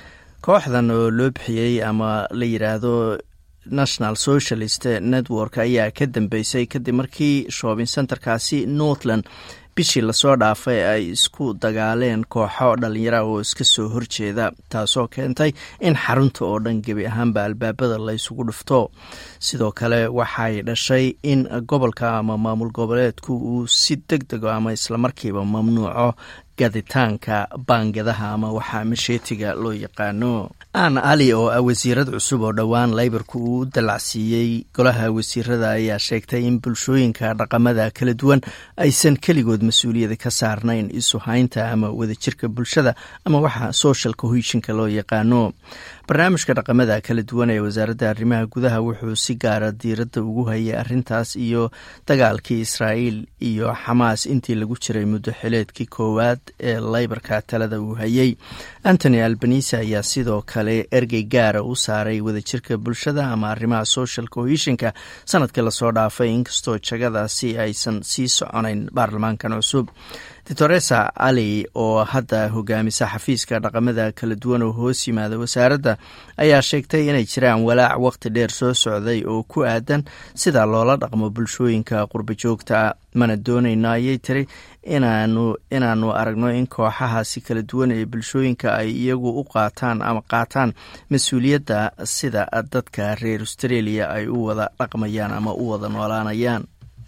A: kooxdan oo loo bixiyey ama la yiraahdo national socialist network ayaa ka dambeysay kadib markii shopping centerkaasi northland bishii lasoo dhaafay ay isku dagaaleen kooxo dhalinyara oo iska soo horjeeda taasoo keentay in xarunta oo dhan gebi ahaanba albaabada la ysugu dhufto sidoo kale waxay dhashay in gobolka ama maamul goboleedku uu si deg dego ama islamarkiiba mamnuuco gaditaanka baangadaha ama waxaa masheetiga loo yaqaano aan ali oo ah wasiirad cusub oo dhowaan laybarku uu u dallacsiiyey golaha wasiirada ayaa sheegtay in bulshooyinka dhaqamada kala duwan aysan keligood mas-uuliyada ka saarnayn isu haynta ama wadajirka bulshada ama waxa social cohesionka loo yaqaano barnaamijka dhaqamada kala duwan ee wasaaradda arrimaha gudaha wuxuu si gaara diiradda ugu hayay arrintaas iyo dagaalkii israa'iil iyo xamaas intii lagu jiray muddo xileedkii koowaad ee laybarka talada uu hayay antony albanise ayaa sidoo kale ergey gaara u saaray wadajirka bulshada ama arrimaha social cohesionka sanadkii lasoo dhaafay inkastoo jagadaasi aysan sii soconayn baarlamaankan cusub doctoresa ali oo hadda hogaamisa xafiiska dhaqamada kala duwan oo hoos yimaada wasaaradda ayaa sheegtay inay jiraan walaac waqti dheer soo socday oo ku aadan sida loola dhaqmo bulshooyinka qurba joogta mana doonayno ayay tiri inaanu inaanu aragno in kooxahaasi kala duwan ee bulshooyinka ay iyagu u qaataan ama qaataan mas-uuliyadda sida dadka reer australia ay u wada dhaqmayaan ama u wada noolaanayaan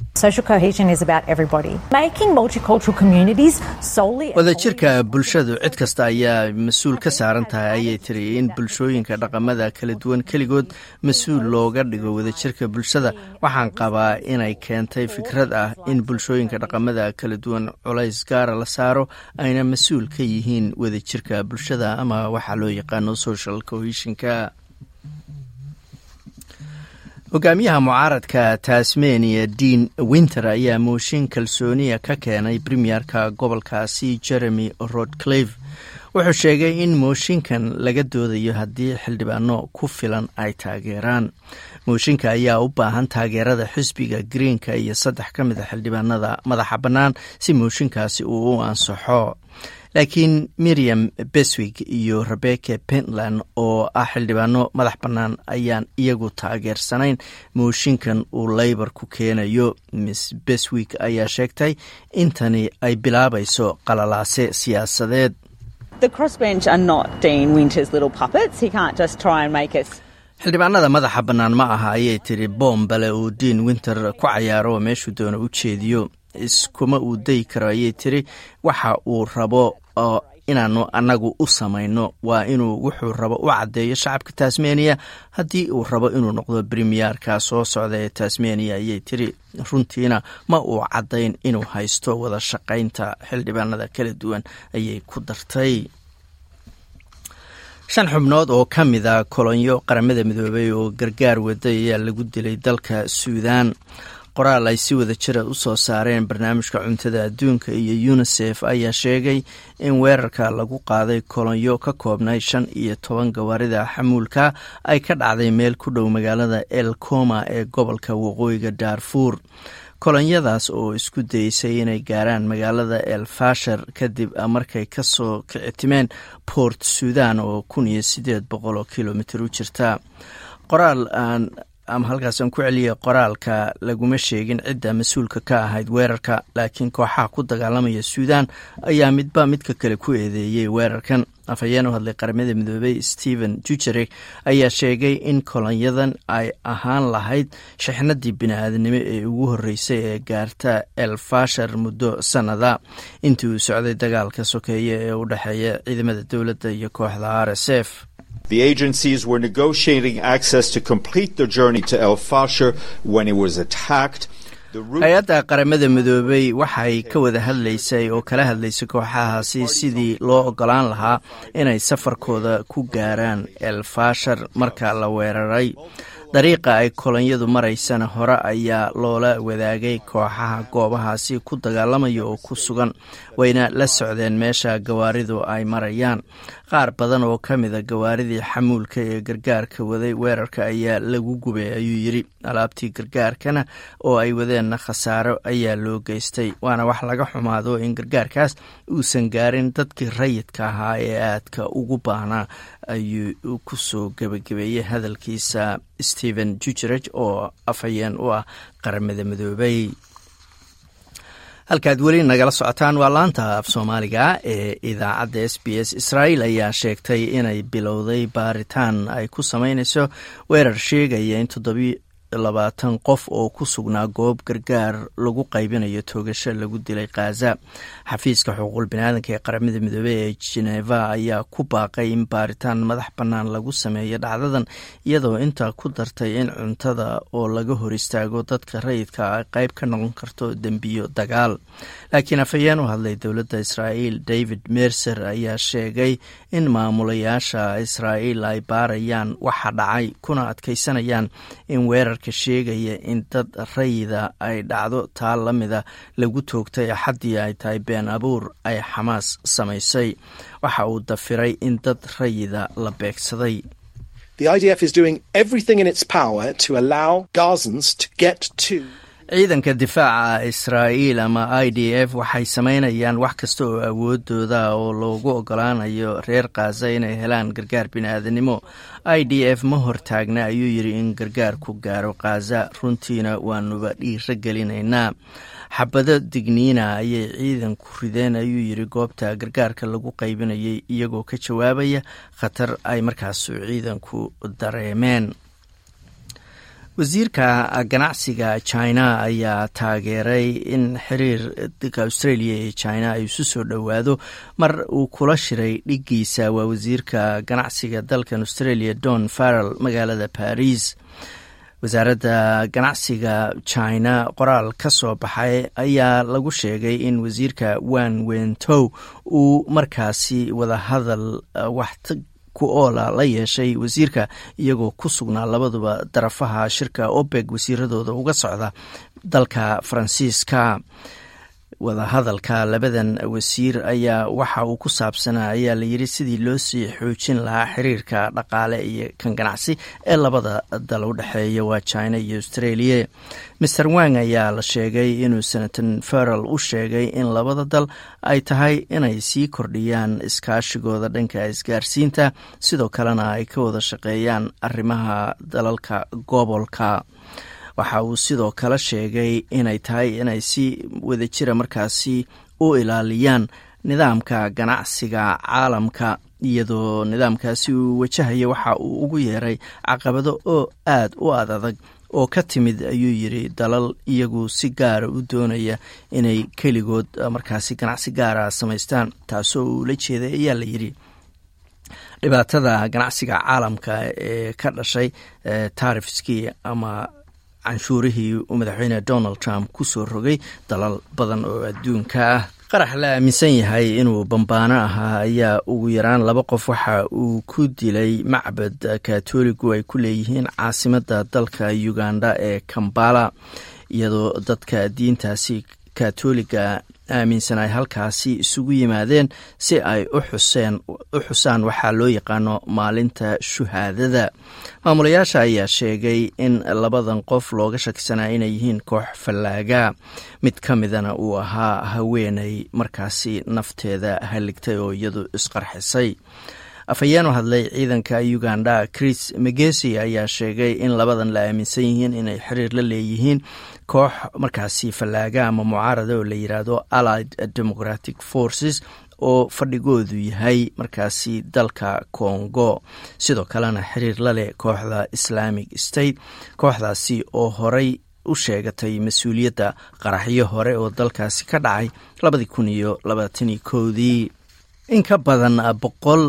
A: wadajirka bulshadu cid kasta ayaa mas-uul ka saaran tahay ayay tiri in bulshooyinka dhaqamada kala duwan keligood mas-uul looga dhigo wadajirka bulshada waxaan qabaa inay keentay fikrad ah in bulshooyinka dhaqamada kala duwan culays gaara la saaro ayna mas-uul ka yihiin wadajirka bulshada ama waxaa loo yaqaano social cohesionka hogaamiyaha mucaaradka tasmania dean winter ayaa mooshin kalsooniya ka keenay premierka gobolkaasi jeremy rodclave wuxuu sheegay in mooshinkan laga doodayo haddii xildhibaano ku filan ay taageeraan mooshinka ayaa u baahan taageerada xisbiga greenka iyo saddex ka mid a xildhibaanada madaxa bannaan si mooshinkaasi uu u ansaxo laakiin miriam beswig iyo rebecca pentland oo ah xildhibaano madax bannaan ayaan iyagu taageersanayn mooshinkan uu leybar ku keenayo miss beswig ayaa sheegtay intani ay bilaabayso qalalaase siyaasadeed xildhibaanada madaxa bannaan ma aha ayay tiri boombale uu dean winter ku cayaaro oo meeshuu doono u jeediyo iskuma uu dayi karo ayay tiri waxa uu rabo oo inaanu annagu u samayno waa inuu wuxuu rabo u caddeeyo shacabka tasmania haddii uu rabo inuu noqdo bremiyerka soo socda ee tasmania ayay tiri runtiina ma uu caddayn inuu haysto wada shaqaynta xildhibaanada kala duwan ayay ku dartay shan xubnood oo ka mid a kolonyo qaramada midoobay oo gargaar waday ayaa lagu dilay dalka suudaan qoraal ay si wada jira u soo saareen barnaamijka cuntada adduunka iyo unisef ayaa sheegay in weerarka lagu qaaday kolonyo ka koobnay shan iyo toban gawaarida xamuulka ay ka dhacday meel ku dhow magaalada el coma ee gobolka waqooyiga daarfuur kolonyadaas oo isku dayeysay inay gaaraan magaalada el fashar kadib markay kasoo kicitimeen port sudan oo kun iyo sideed boqol oo kilomitr u jirta qoraal aan ama halkaasaan ku celiyay qoraalka laguma sheegin cidda mas-uulka ka ahayd weerarka laakiin kooxaha ku dagaalamaya suudan ayaa midba midka kale ku eedeeyey weerarkan afhayeen u hadlay qaramada midoobey stephen jujarek ayaa sheegay in kolonyadan ay ahaan lahayd shixnadii bini-aadnimo ee ugu horreysay ee gaarta el fashar muddo sannada intii uu socday dagaalka sokeeye ee u dhexeeya ciidamada dowladda iyo kooxda r s f
M: The agencies were negotiating access to complete their journey to El Fasher when it was attacked.
A: hay-adda qaramada midoobey waxay ka wada hadlaysay oo kala hadlaysay kooxahaasi sidii loo ogolaan lahaa inay safarkooda ku gaaraan el fashar marka la weeraray dariiqa ay kolonyadu maraysana hore ayaa loola wadaagay kooxaha goobahaasi ku dagaalamaya oo ku sugan wayna la socdeen meesha gawaaridu ay marayaan qaar badan oo ka mida gawaaridii xamuulka ee gargaarka waday weerarka ayaa lagu gubay ayuu yidri alaabtii gargaarkana oo ay wadeenna khasaaro ayaa loo geystay waana wax laga xumaado in gargaarkaas uusan gaarin dadkii rayidka ahaa ee aadka ugu baahnaa ayuu ku soo gebagabeeyey hadalkiisa stephen jujareg oo afhayeen u ah qaramada midoobey halkaad weli nagala socotaan waa laanta af soomaaliga ee idaacadda s b s israa'iil ayaa sheegtay inay bilowday baaritaan ay ku sameynayso weerar sheegaya in labaatan qof oo ku sugnaa goob gargaar lagu qaybinayo toogasho lagu dilay khaza xafiiska xuquuqul biniaadanka ee qaramada midoobey ee geneva ayaa ku baaqay in baaritaan madax bannaan lagu sameeyo dhacdadan iyadoo intaa ku dartay in cuntada oo laga hor istaago dadka rayidka ay qayb ka noqon karto dembiyo dagaal laakiin afhayeen u hadlay dowladda israa'iil david mercer ayaa sheegay in maamulayaasha israa'iil ay baarayaan waxa dhacay kuna adkaysanayaan in weerarka sheegaya in dad rayida ay dhacdo taa la mida lagu toogtay axaddii ay tahay been abuur ay xamaas samaysay waxa uu dafiray in dad rayida la beegsaday
N: The IDF is doing everything in its power to allow Gazans to get to
A: ciidanka difaaca israa'iil ama i d f waxay samaynayaan wax kasta oo awoodooda oo loogu ogolaanayo reer khaza inay helaan gargaar bini-aadanimo i d f ma hortaagna ayuu yidhi in gargaarku gaaro khaza runtiina waanuba dhiiro gelinaynaa xabado digniina ayay ciidanku rideen ayuu yidhi goobta gargaarka lagu qaybinayay iyagoo ka jawaabaya khatar ay markaasu ciidanku dareemeen wasiirka ganacsiga china ayaa taageeray in xiriirka australia iyo china ay isu soo dhowaado mar uu kula shiray dhigiisa waa wasiirka ganacsiga dalkan australia don farrell magaalada paris wasaaradda ganacsiga china qoraal ka soo baxay ayaa lagu sheegay in wasiirka wan wentow uu markaasi wadahadal wax ku oola la yeeshay wasiirka iyagoo ku sugnaa labaduba darafaha shirka opeg wasiiradooda uga socda dalka faransiiska wadahadalka labadan wasiir ayaa waxa uu ku saabsanaa ayaa layidhi sidii loo sii xoojin lahaa xiriirka dhaqaale iyo kan ganacsi ee labada dal u dhexeeya waa china iyo australia master wang ayaa la sheegay inuu senator ferrell u sheegay in labada dal ay tahay inay sii kordhiyaan iskaashigooda dhanka isgaarsiinta sidoo kalena ay ka wada shaqeeyaan arrimaha dalalka gobolka waxa uu sidoo kale sheegay inay tahay inay si wadajira markaasi u ilaaliyaan nidaamka ganacsiga caalamka iyadoo nidaamkaasi uu wajahayo waxa uu ugu yeeray caqabado oo aad u ad adag oo ka timid ayuu yidhi dalal iyagu si gaara u doonaya inay keligood markaasi ganacsi gaara samaystaan taasoo uu la jeeday ayaa la yidhi dhibaatada ganacsiga caalamka ee ka dhashay taarifskii ama canshuurihii uu madaxweyne donald trump ku soo rogay dalal badan oo adduunka ah qarax la aaminsan yahay inuu bambaano ahaa ayaa ugu yaraan laba qof waxa uu ku dilay macbad katoligu ay ku leeyihiin caasimadda dalka uganda ee kambala iyadoo dadka diintaasi katoliga aaminsan ay halkaasi isugu yimaadeen si ay u xusaan waxaa loo yaqaano maalinta shuhaadada maamulayaasha ayaa sheegay in labadan qof looga shakisanaa inay yihiin koox fallaaga mid ka midana uu ahaa haweenay markaasi nafteeda haligtay oo iyadu isqarxisay afhayeen u hadlay ciidanka uganda chris megesi ayaa sheegay in labadan la aaminsan yihiin inay xiriir la leeyihiin koox markaasi fallaaga ama mucaarada oo la yiraahdo allied democratic forces oo fadhigoodu yahay markaasi dalka congo sidoo kalena xiriir la leh kooxda islamic state kooxdaasi oo horey u sheegatay mas-uuliyadda qaraxyo hore oo dalkaasi ka dhacay labadii kun iyo labaatanii kowdii in ka badan boqol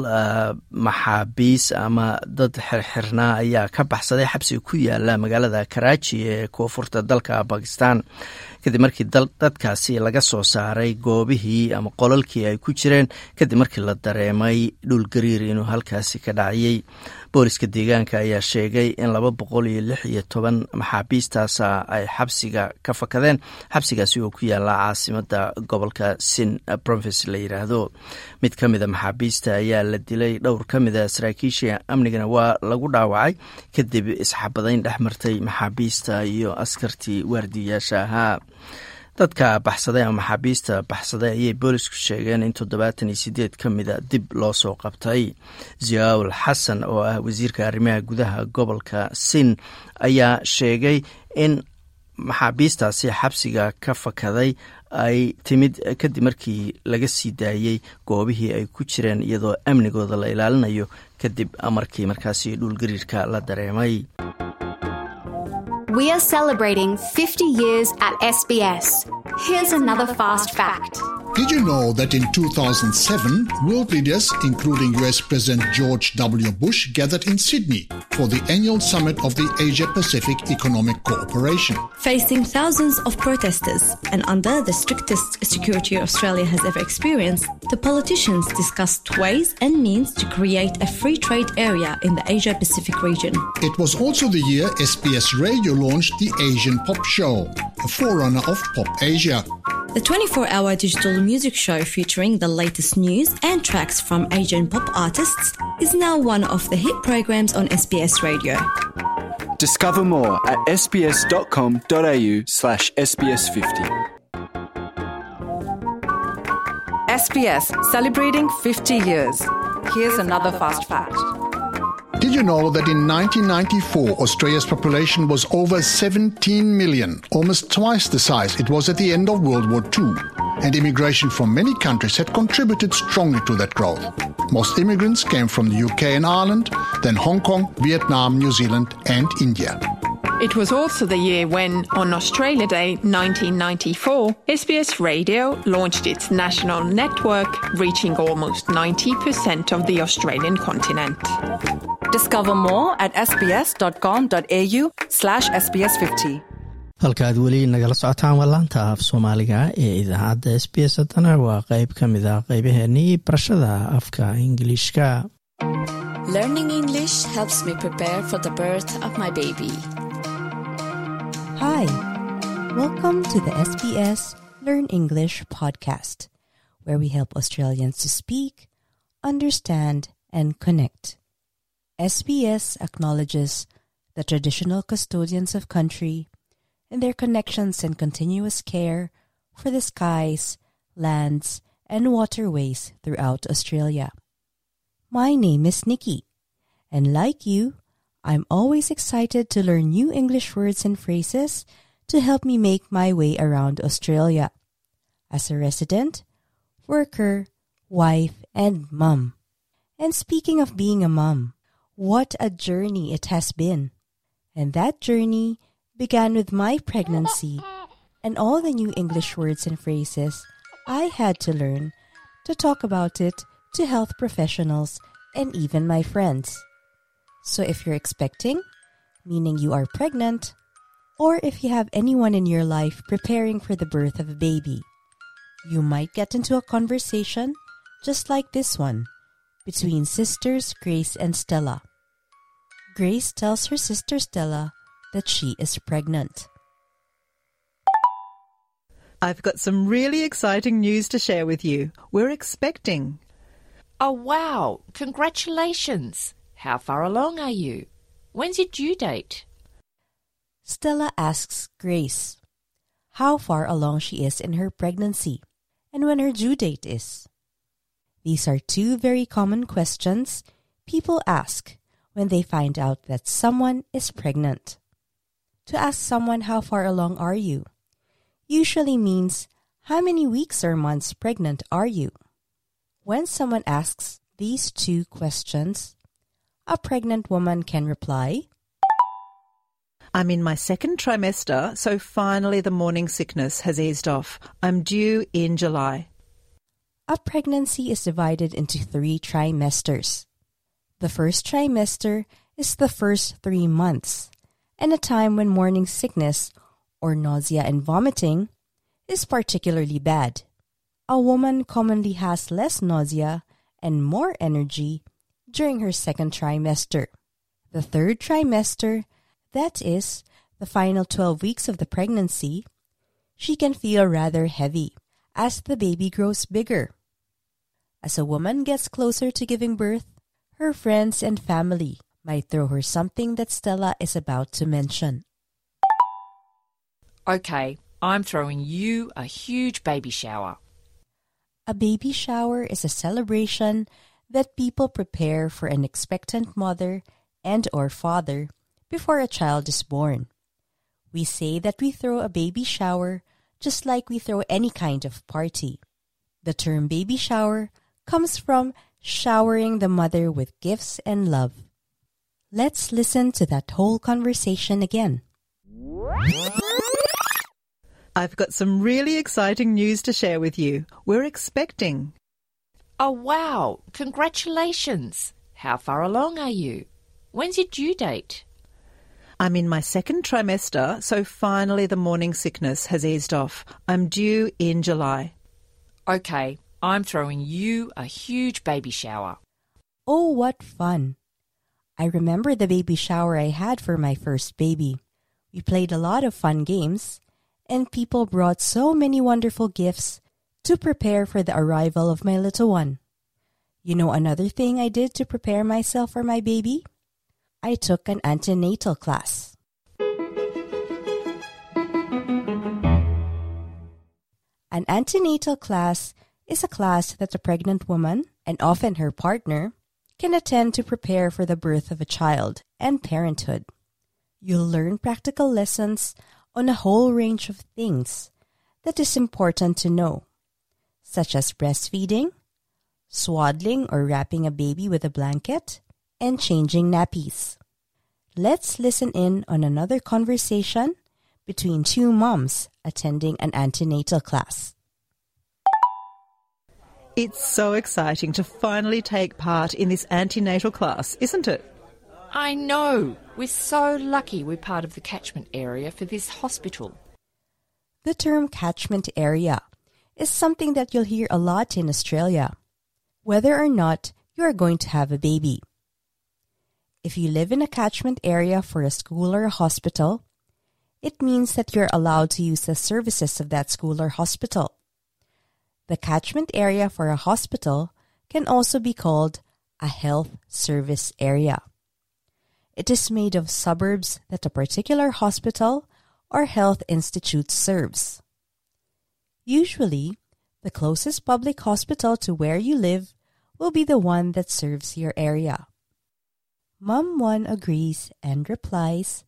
A: maxaabiis ama dad xirxirnaa ayaa ka baxsaday xabsiga ku yaala magaalada karaaji ee koonfurta dalka bakistan kadib markii dadkaasi laga soo saaray goobihii ama qolalkii ay ku jireen kadib markii la dareemay dhulgariir inuu halkaasi ka dhaciyey booliska deegaanka ayaa sheegay in laba boqol iyo lix iyo toban maxaabiistaasa ay xabsiga ka fakadeen xabsigaasi oo ku yaala caasimada gobolka sin province la yiraahdo mid ka mida maxaabiista ayaa la dilay dhowr ka mida saraakiisha amnigana waa lagu dhaawacay kadib isxabadayn dhex martay maxaabiista iyo askartii waardiyayaasha ahaa dadka baxsaday ama maxaabiista baxsaday ayay boolisku sheegeen in toddobaatan iyo sideed ka mida dib loo soo qabtay ziyaul xasan oo ah wasiirka arrimaha gudaha gobolka sin ayaa sheegay in maxaabiistaasi xabsiga ka fakaday ay timid kadib markii laga sii daayey goobihii ay ku jireen iyadoo amnigooda la ilaalinayo kadib markii markaasi dhulgariirka la dareemay
O: We are celebrating 50 years at SBS. Here's another fast fact.
F: Did you know that in 2007, world leaders, including US President George W. Bush, gathered in Sydney for the annual summit of the Asia Pacific Economic Cooperation?
G: Facing thousands of protesters and under the strictest security Australia has ever experienced, the politicians discussed ways and means to create a free trade area in the Asia Pacific region.
F: It was also the year SBS Radio launched the Asian Pop Show, a forerunner of Pop Asia.
G: The 24 hour digital music show featuring the latest news and tracks from Asian pop artists is now one of the hit programs on SBS Radio.
P: Discover more at sbs.com.au slash sbs50.
Q: SBS celebrating 50 years. Here's another fast fact.
F: Did you know that in 1994 Australia's population was over 17 million, almost twice the size it was at the end of World War II? And immigration from many countries had contributed strongly to that growth. Most immigrants came from the UK and Ireland, then Hong Kong, Vietnam, New Zealand, and India.
R: It was also the year when, on Australia Day 1994, SBS Radio launched its national network, reaching almost 90% of the Australian continent.
Q: Discover more at sbs.com.au slash sbs50.
A: halkaaad weli nagala socotaan waa laanta af soomaaliga ee idaacadda s b s haddana waa qeyb ka mid ah qeybaheenii barashada afka ingiliishka
S: Learning English helps me prepare for the birth of my baby.
T: Hi, welcome to the SBS Learn English podcast, where we help Australians to speak, understand, and connect. SBS acknowledges the traditional custodians of country and their connections and continuous care for the skies, lands, and waterways throughout Australia. My name is Nikki, and like you, I'm always excited to learn new English words and phrases to help me make my way around Australia as a resident, worker, wife, and mum. And speaking of being a mum, what a journey it has been. And that journey began with my pregnancy and all the new English words and phrases I had to learn to talk about it to health professionals and even my friends. So if you're expecting, meaning you are pregnant, or if you have anyone in your life preparing for the birth of a baby, you might get into a conversation just like this one between sisters Grace and Stella. Grace tells her sister Stella that she is pregnant.
U: I've got some really exciting news to share with you. We're expecting.
V: Oh, wow. Congratulations. How far along are you? When's your due date?
T: Stella asks Grace how far along she is in her pregnancy and when her due date is. These are two very common questions people ask when they find out that someone is pregnant. To ask someone how far along are you usually means how many weeks or months pregnant are you? When someone asks these two questions, a pregnant woman can reply,
U: I'm in my second trimester, so finally the morning sickness has eased off. I'm due in July.
T: A pregnancy is divided into three trimesters. The first trimester is the first three months, and a time when morning sickness, or nausea and vomiting, is particularly bad. A woman commonly has less nausea and more energy during her second trimester. The third trimester, that is, the final 12 weeks of the pregnancy, she can feel rather heavy as the baby grows bigger. As a woman gets closer to giving birth, her friends and family might throw her something that Stella is about to mention.
V: Okay, I'm throwing you a huge baby shower.
T: A baby shower is a celebration that people prepare for an expectant mother and or father before a child is born. We say that we throw a baby shower just like we throw any kind of party. The term baby shower comes from showering the mother with gifts and love. Let's listen to that whole conversation again.
U: I've got some really exciting news to share with you. We're expecting.
V: Oh, wow. Congratulations. How far along are you? When's your due date?
U: I'm in my second trimester, so finally the morning sickness has eased off. I'm due in July.
V: Okay, I'm throwing you a huge baby shower.
T: Oh, what fun! I remember the baby shower I had for my first baby. We played a lot of fun games, and people brought so many wonderful gifts to prepare for the arrival of my little one. You know another thing I did to prepare myself for my baby? I took an antenatal class. An antenatal class is a class that a pregnant woman, and often her partner, can attend to prepare for the birth of a child and parenthood. You'll learn practical lessons on a whole range of things that is important to know, such as breastfeeding, swaddling or wrapping a baby with a blanket, and changing nappies. Let's listen in on another conversation between two moms attending an antenatal class.
U: It's so exciting to finally take part in this antenatal class, isn't it?
V: I know. We're so lucky we're part of the catchment area for this hospital.
T: The term catchment area is something that you'll hear a lot in Australia, whether or not you are going to have a baby. If you live in a catchment area for a school or a hospital, it means that you're allowed to use the services of that school or hospital. The catchment area for a hospital can also be called a health service area. It is made of suburbs that a particular hospital or health institute serves. Usually, the closest public hospital to where you live will be the one that serves your area. Mum 1 agrees and replies,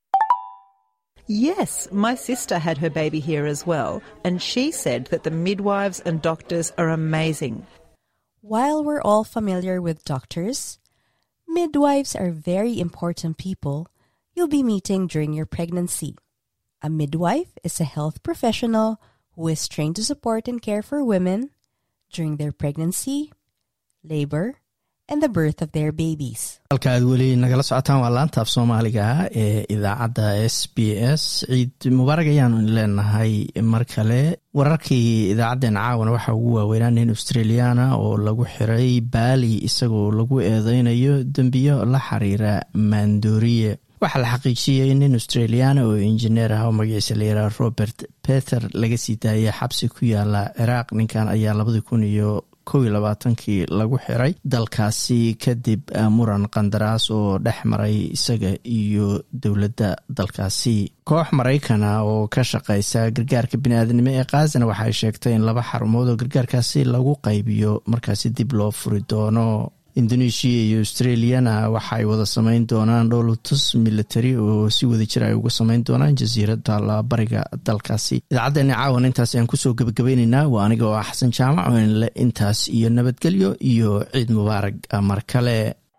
U: Yes, my sister had her baby here as well, and she said that the midwives and doctors are amazing.
T: While we're all familiar with doctors, midwives are very important people you'll be meeting during your pregnancy. A midwife is a health professional who is trained to support and care for women during their pregnancy, labor, and the birth of their babies.
A: halka aad weli nagala socotaan waa laanta af soomaaliga ee idaacadda s b s ciid mubaarag ayaanu leenahay mar kale wararkii idaacaddeen caawana waxaa ugu waaweynaa nin australiana oo lagu xiray baali isagoo lagu eedeynayo dembiyo la xiriira maandooriye waxaa la xaqiijiyey nin australiana oo injineer ah oo magaciisa layiraha robert peter laga sii daayay xabsi ku yaala ciraaq ninkan ayaa labadii kun iyo kow iyo labaatankii lagu xiray dalkaasi kadib muran qandaraas oo dhex maray isaga iyo dowladda dalkaasi koox maraykana oo ka shaqeysa gargaarka biniaadanimo ee kaazana waxay sheegtay in laba xarumood oo gargaarkaasi lagu qaybiyo markaasi dib loo furi doono indonesia iyo australiana waxaay wada sameyn doonaan dhowlatus military oo si wada jir ay uga sameyn doonaan jasiiradda labariga dalkaasi idaacaddeenna caawan intaas ayaan kusoo gebagabeyneynaa waa aniga oo ah xasan jaamac oo inle intaas iyo nabadgelyo iyo ciid mubaarag mar kale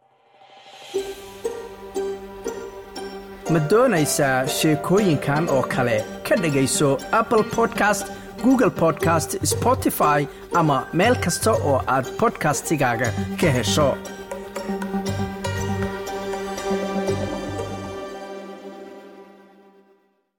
B: ma doonaysaa sheekooyinkan oo kale ka dhegayso apple podcast google podcast spotify ama meel kasta oo aad bodkastigaaga ka hesho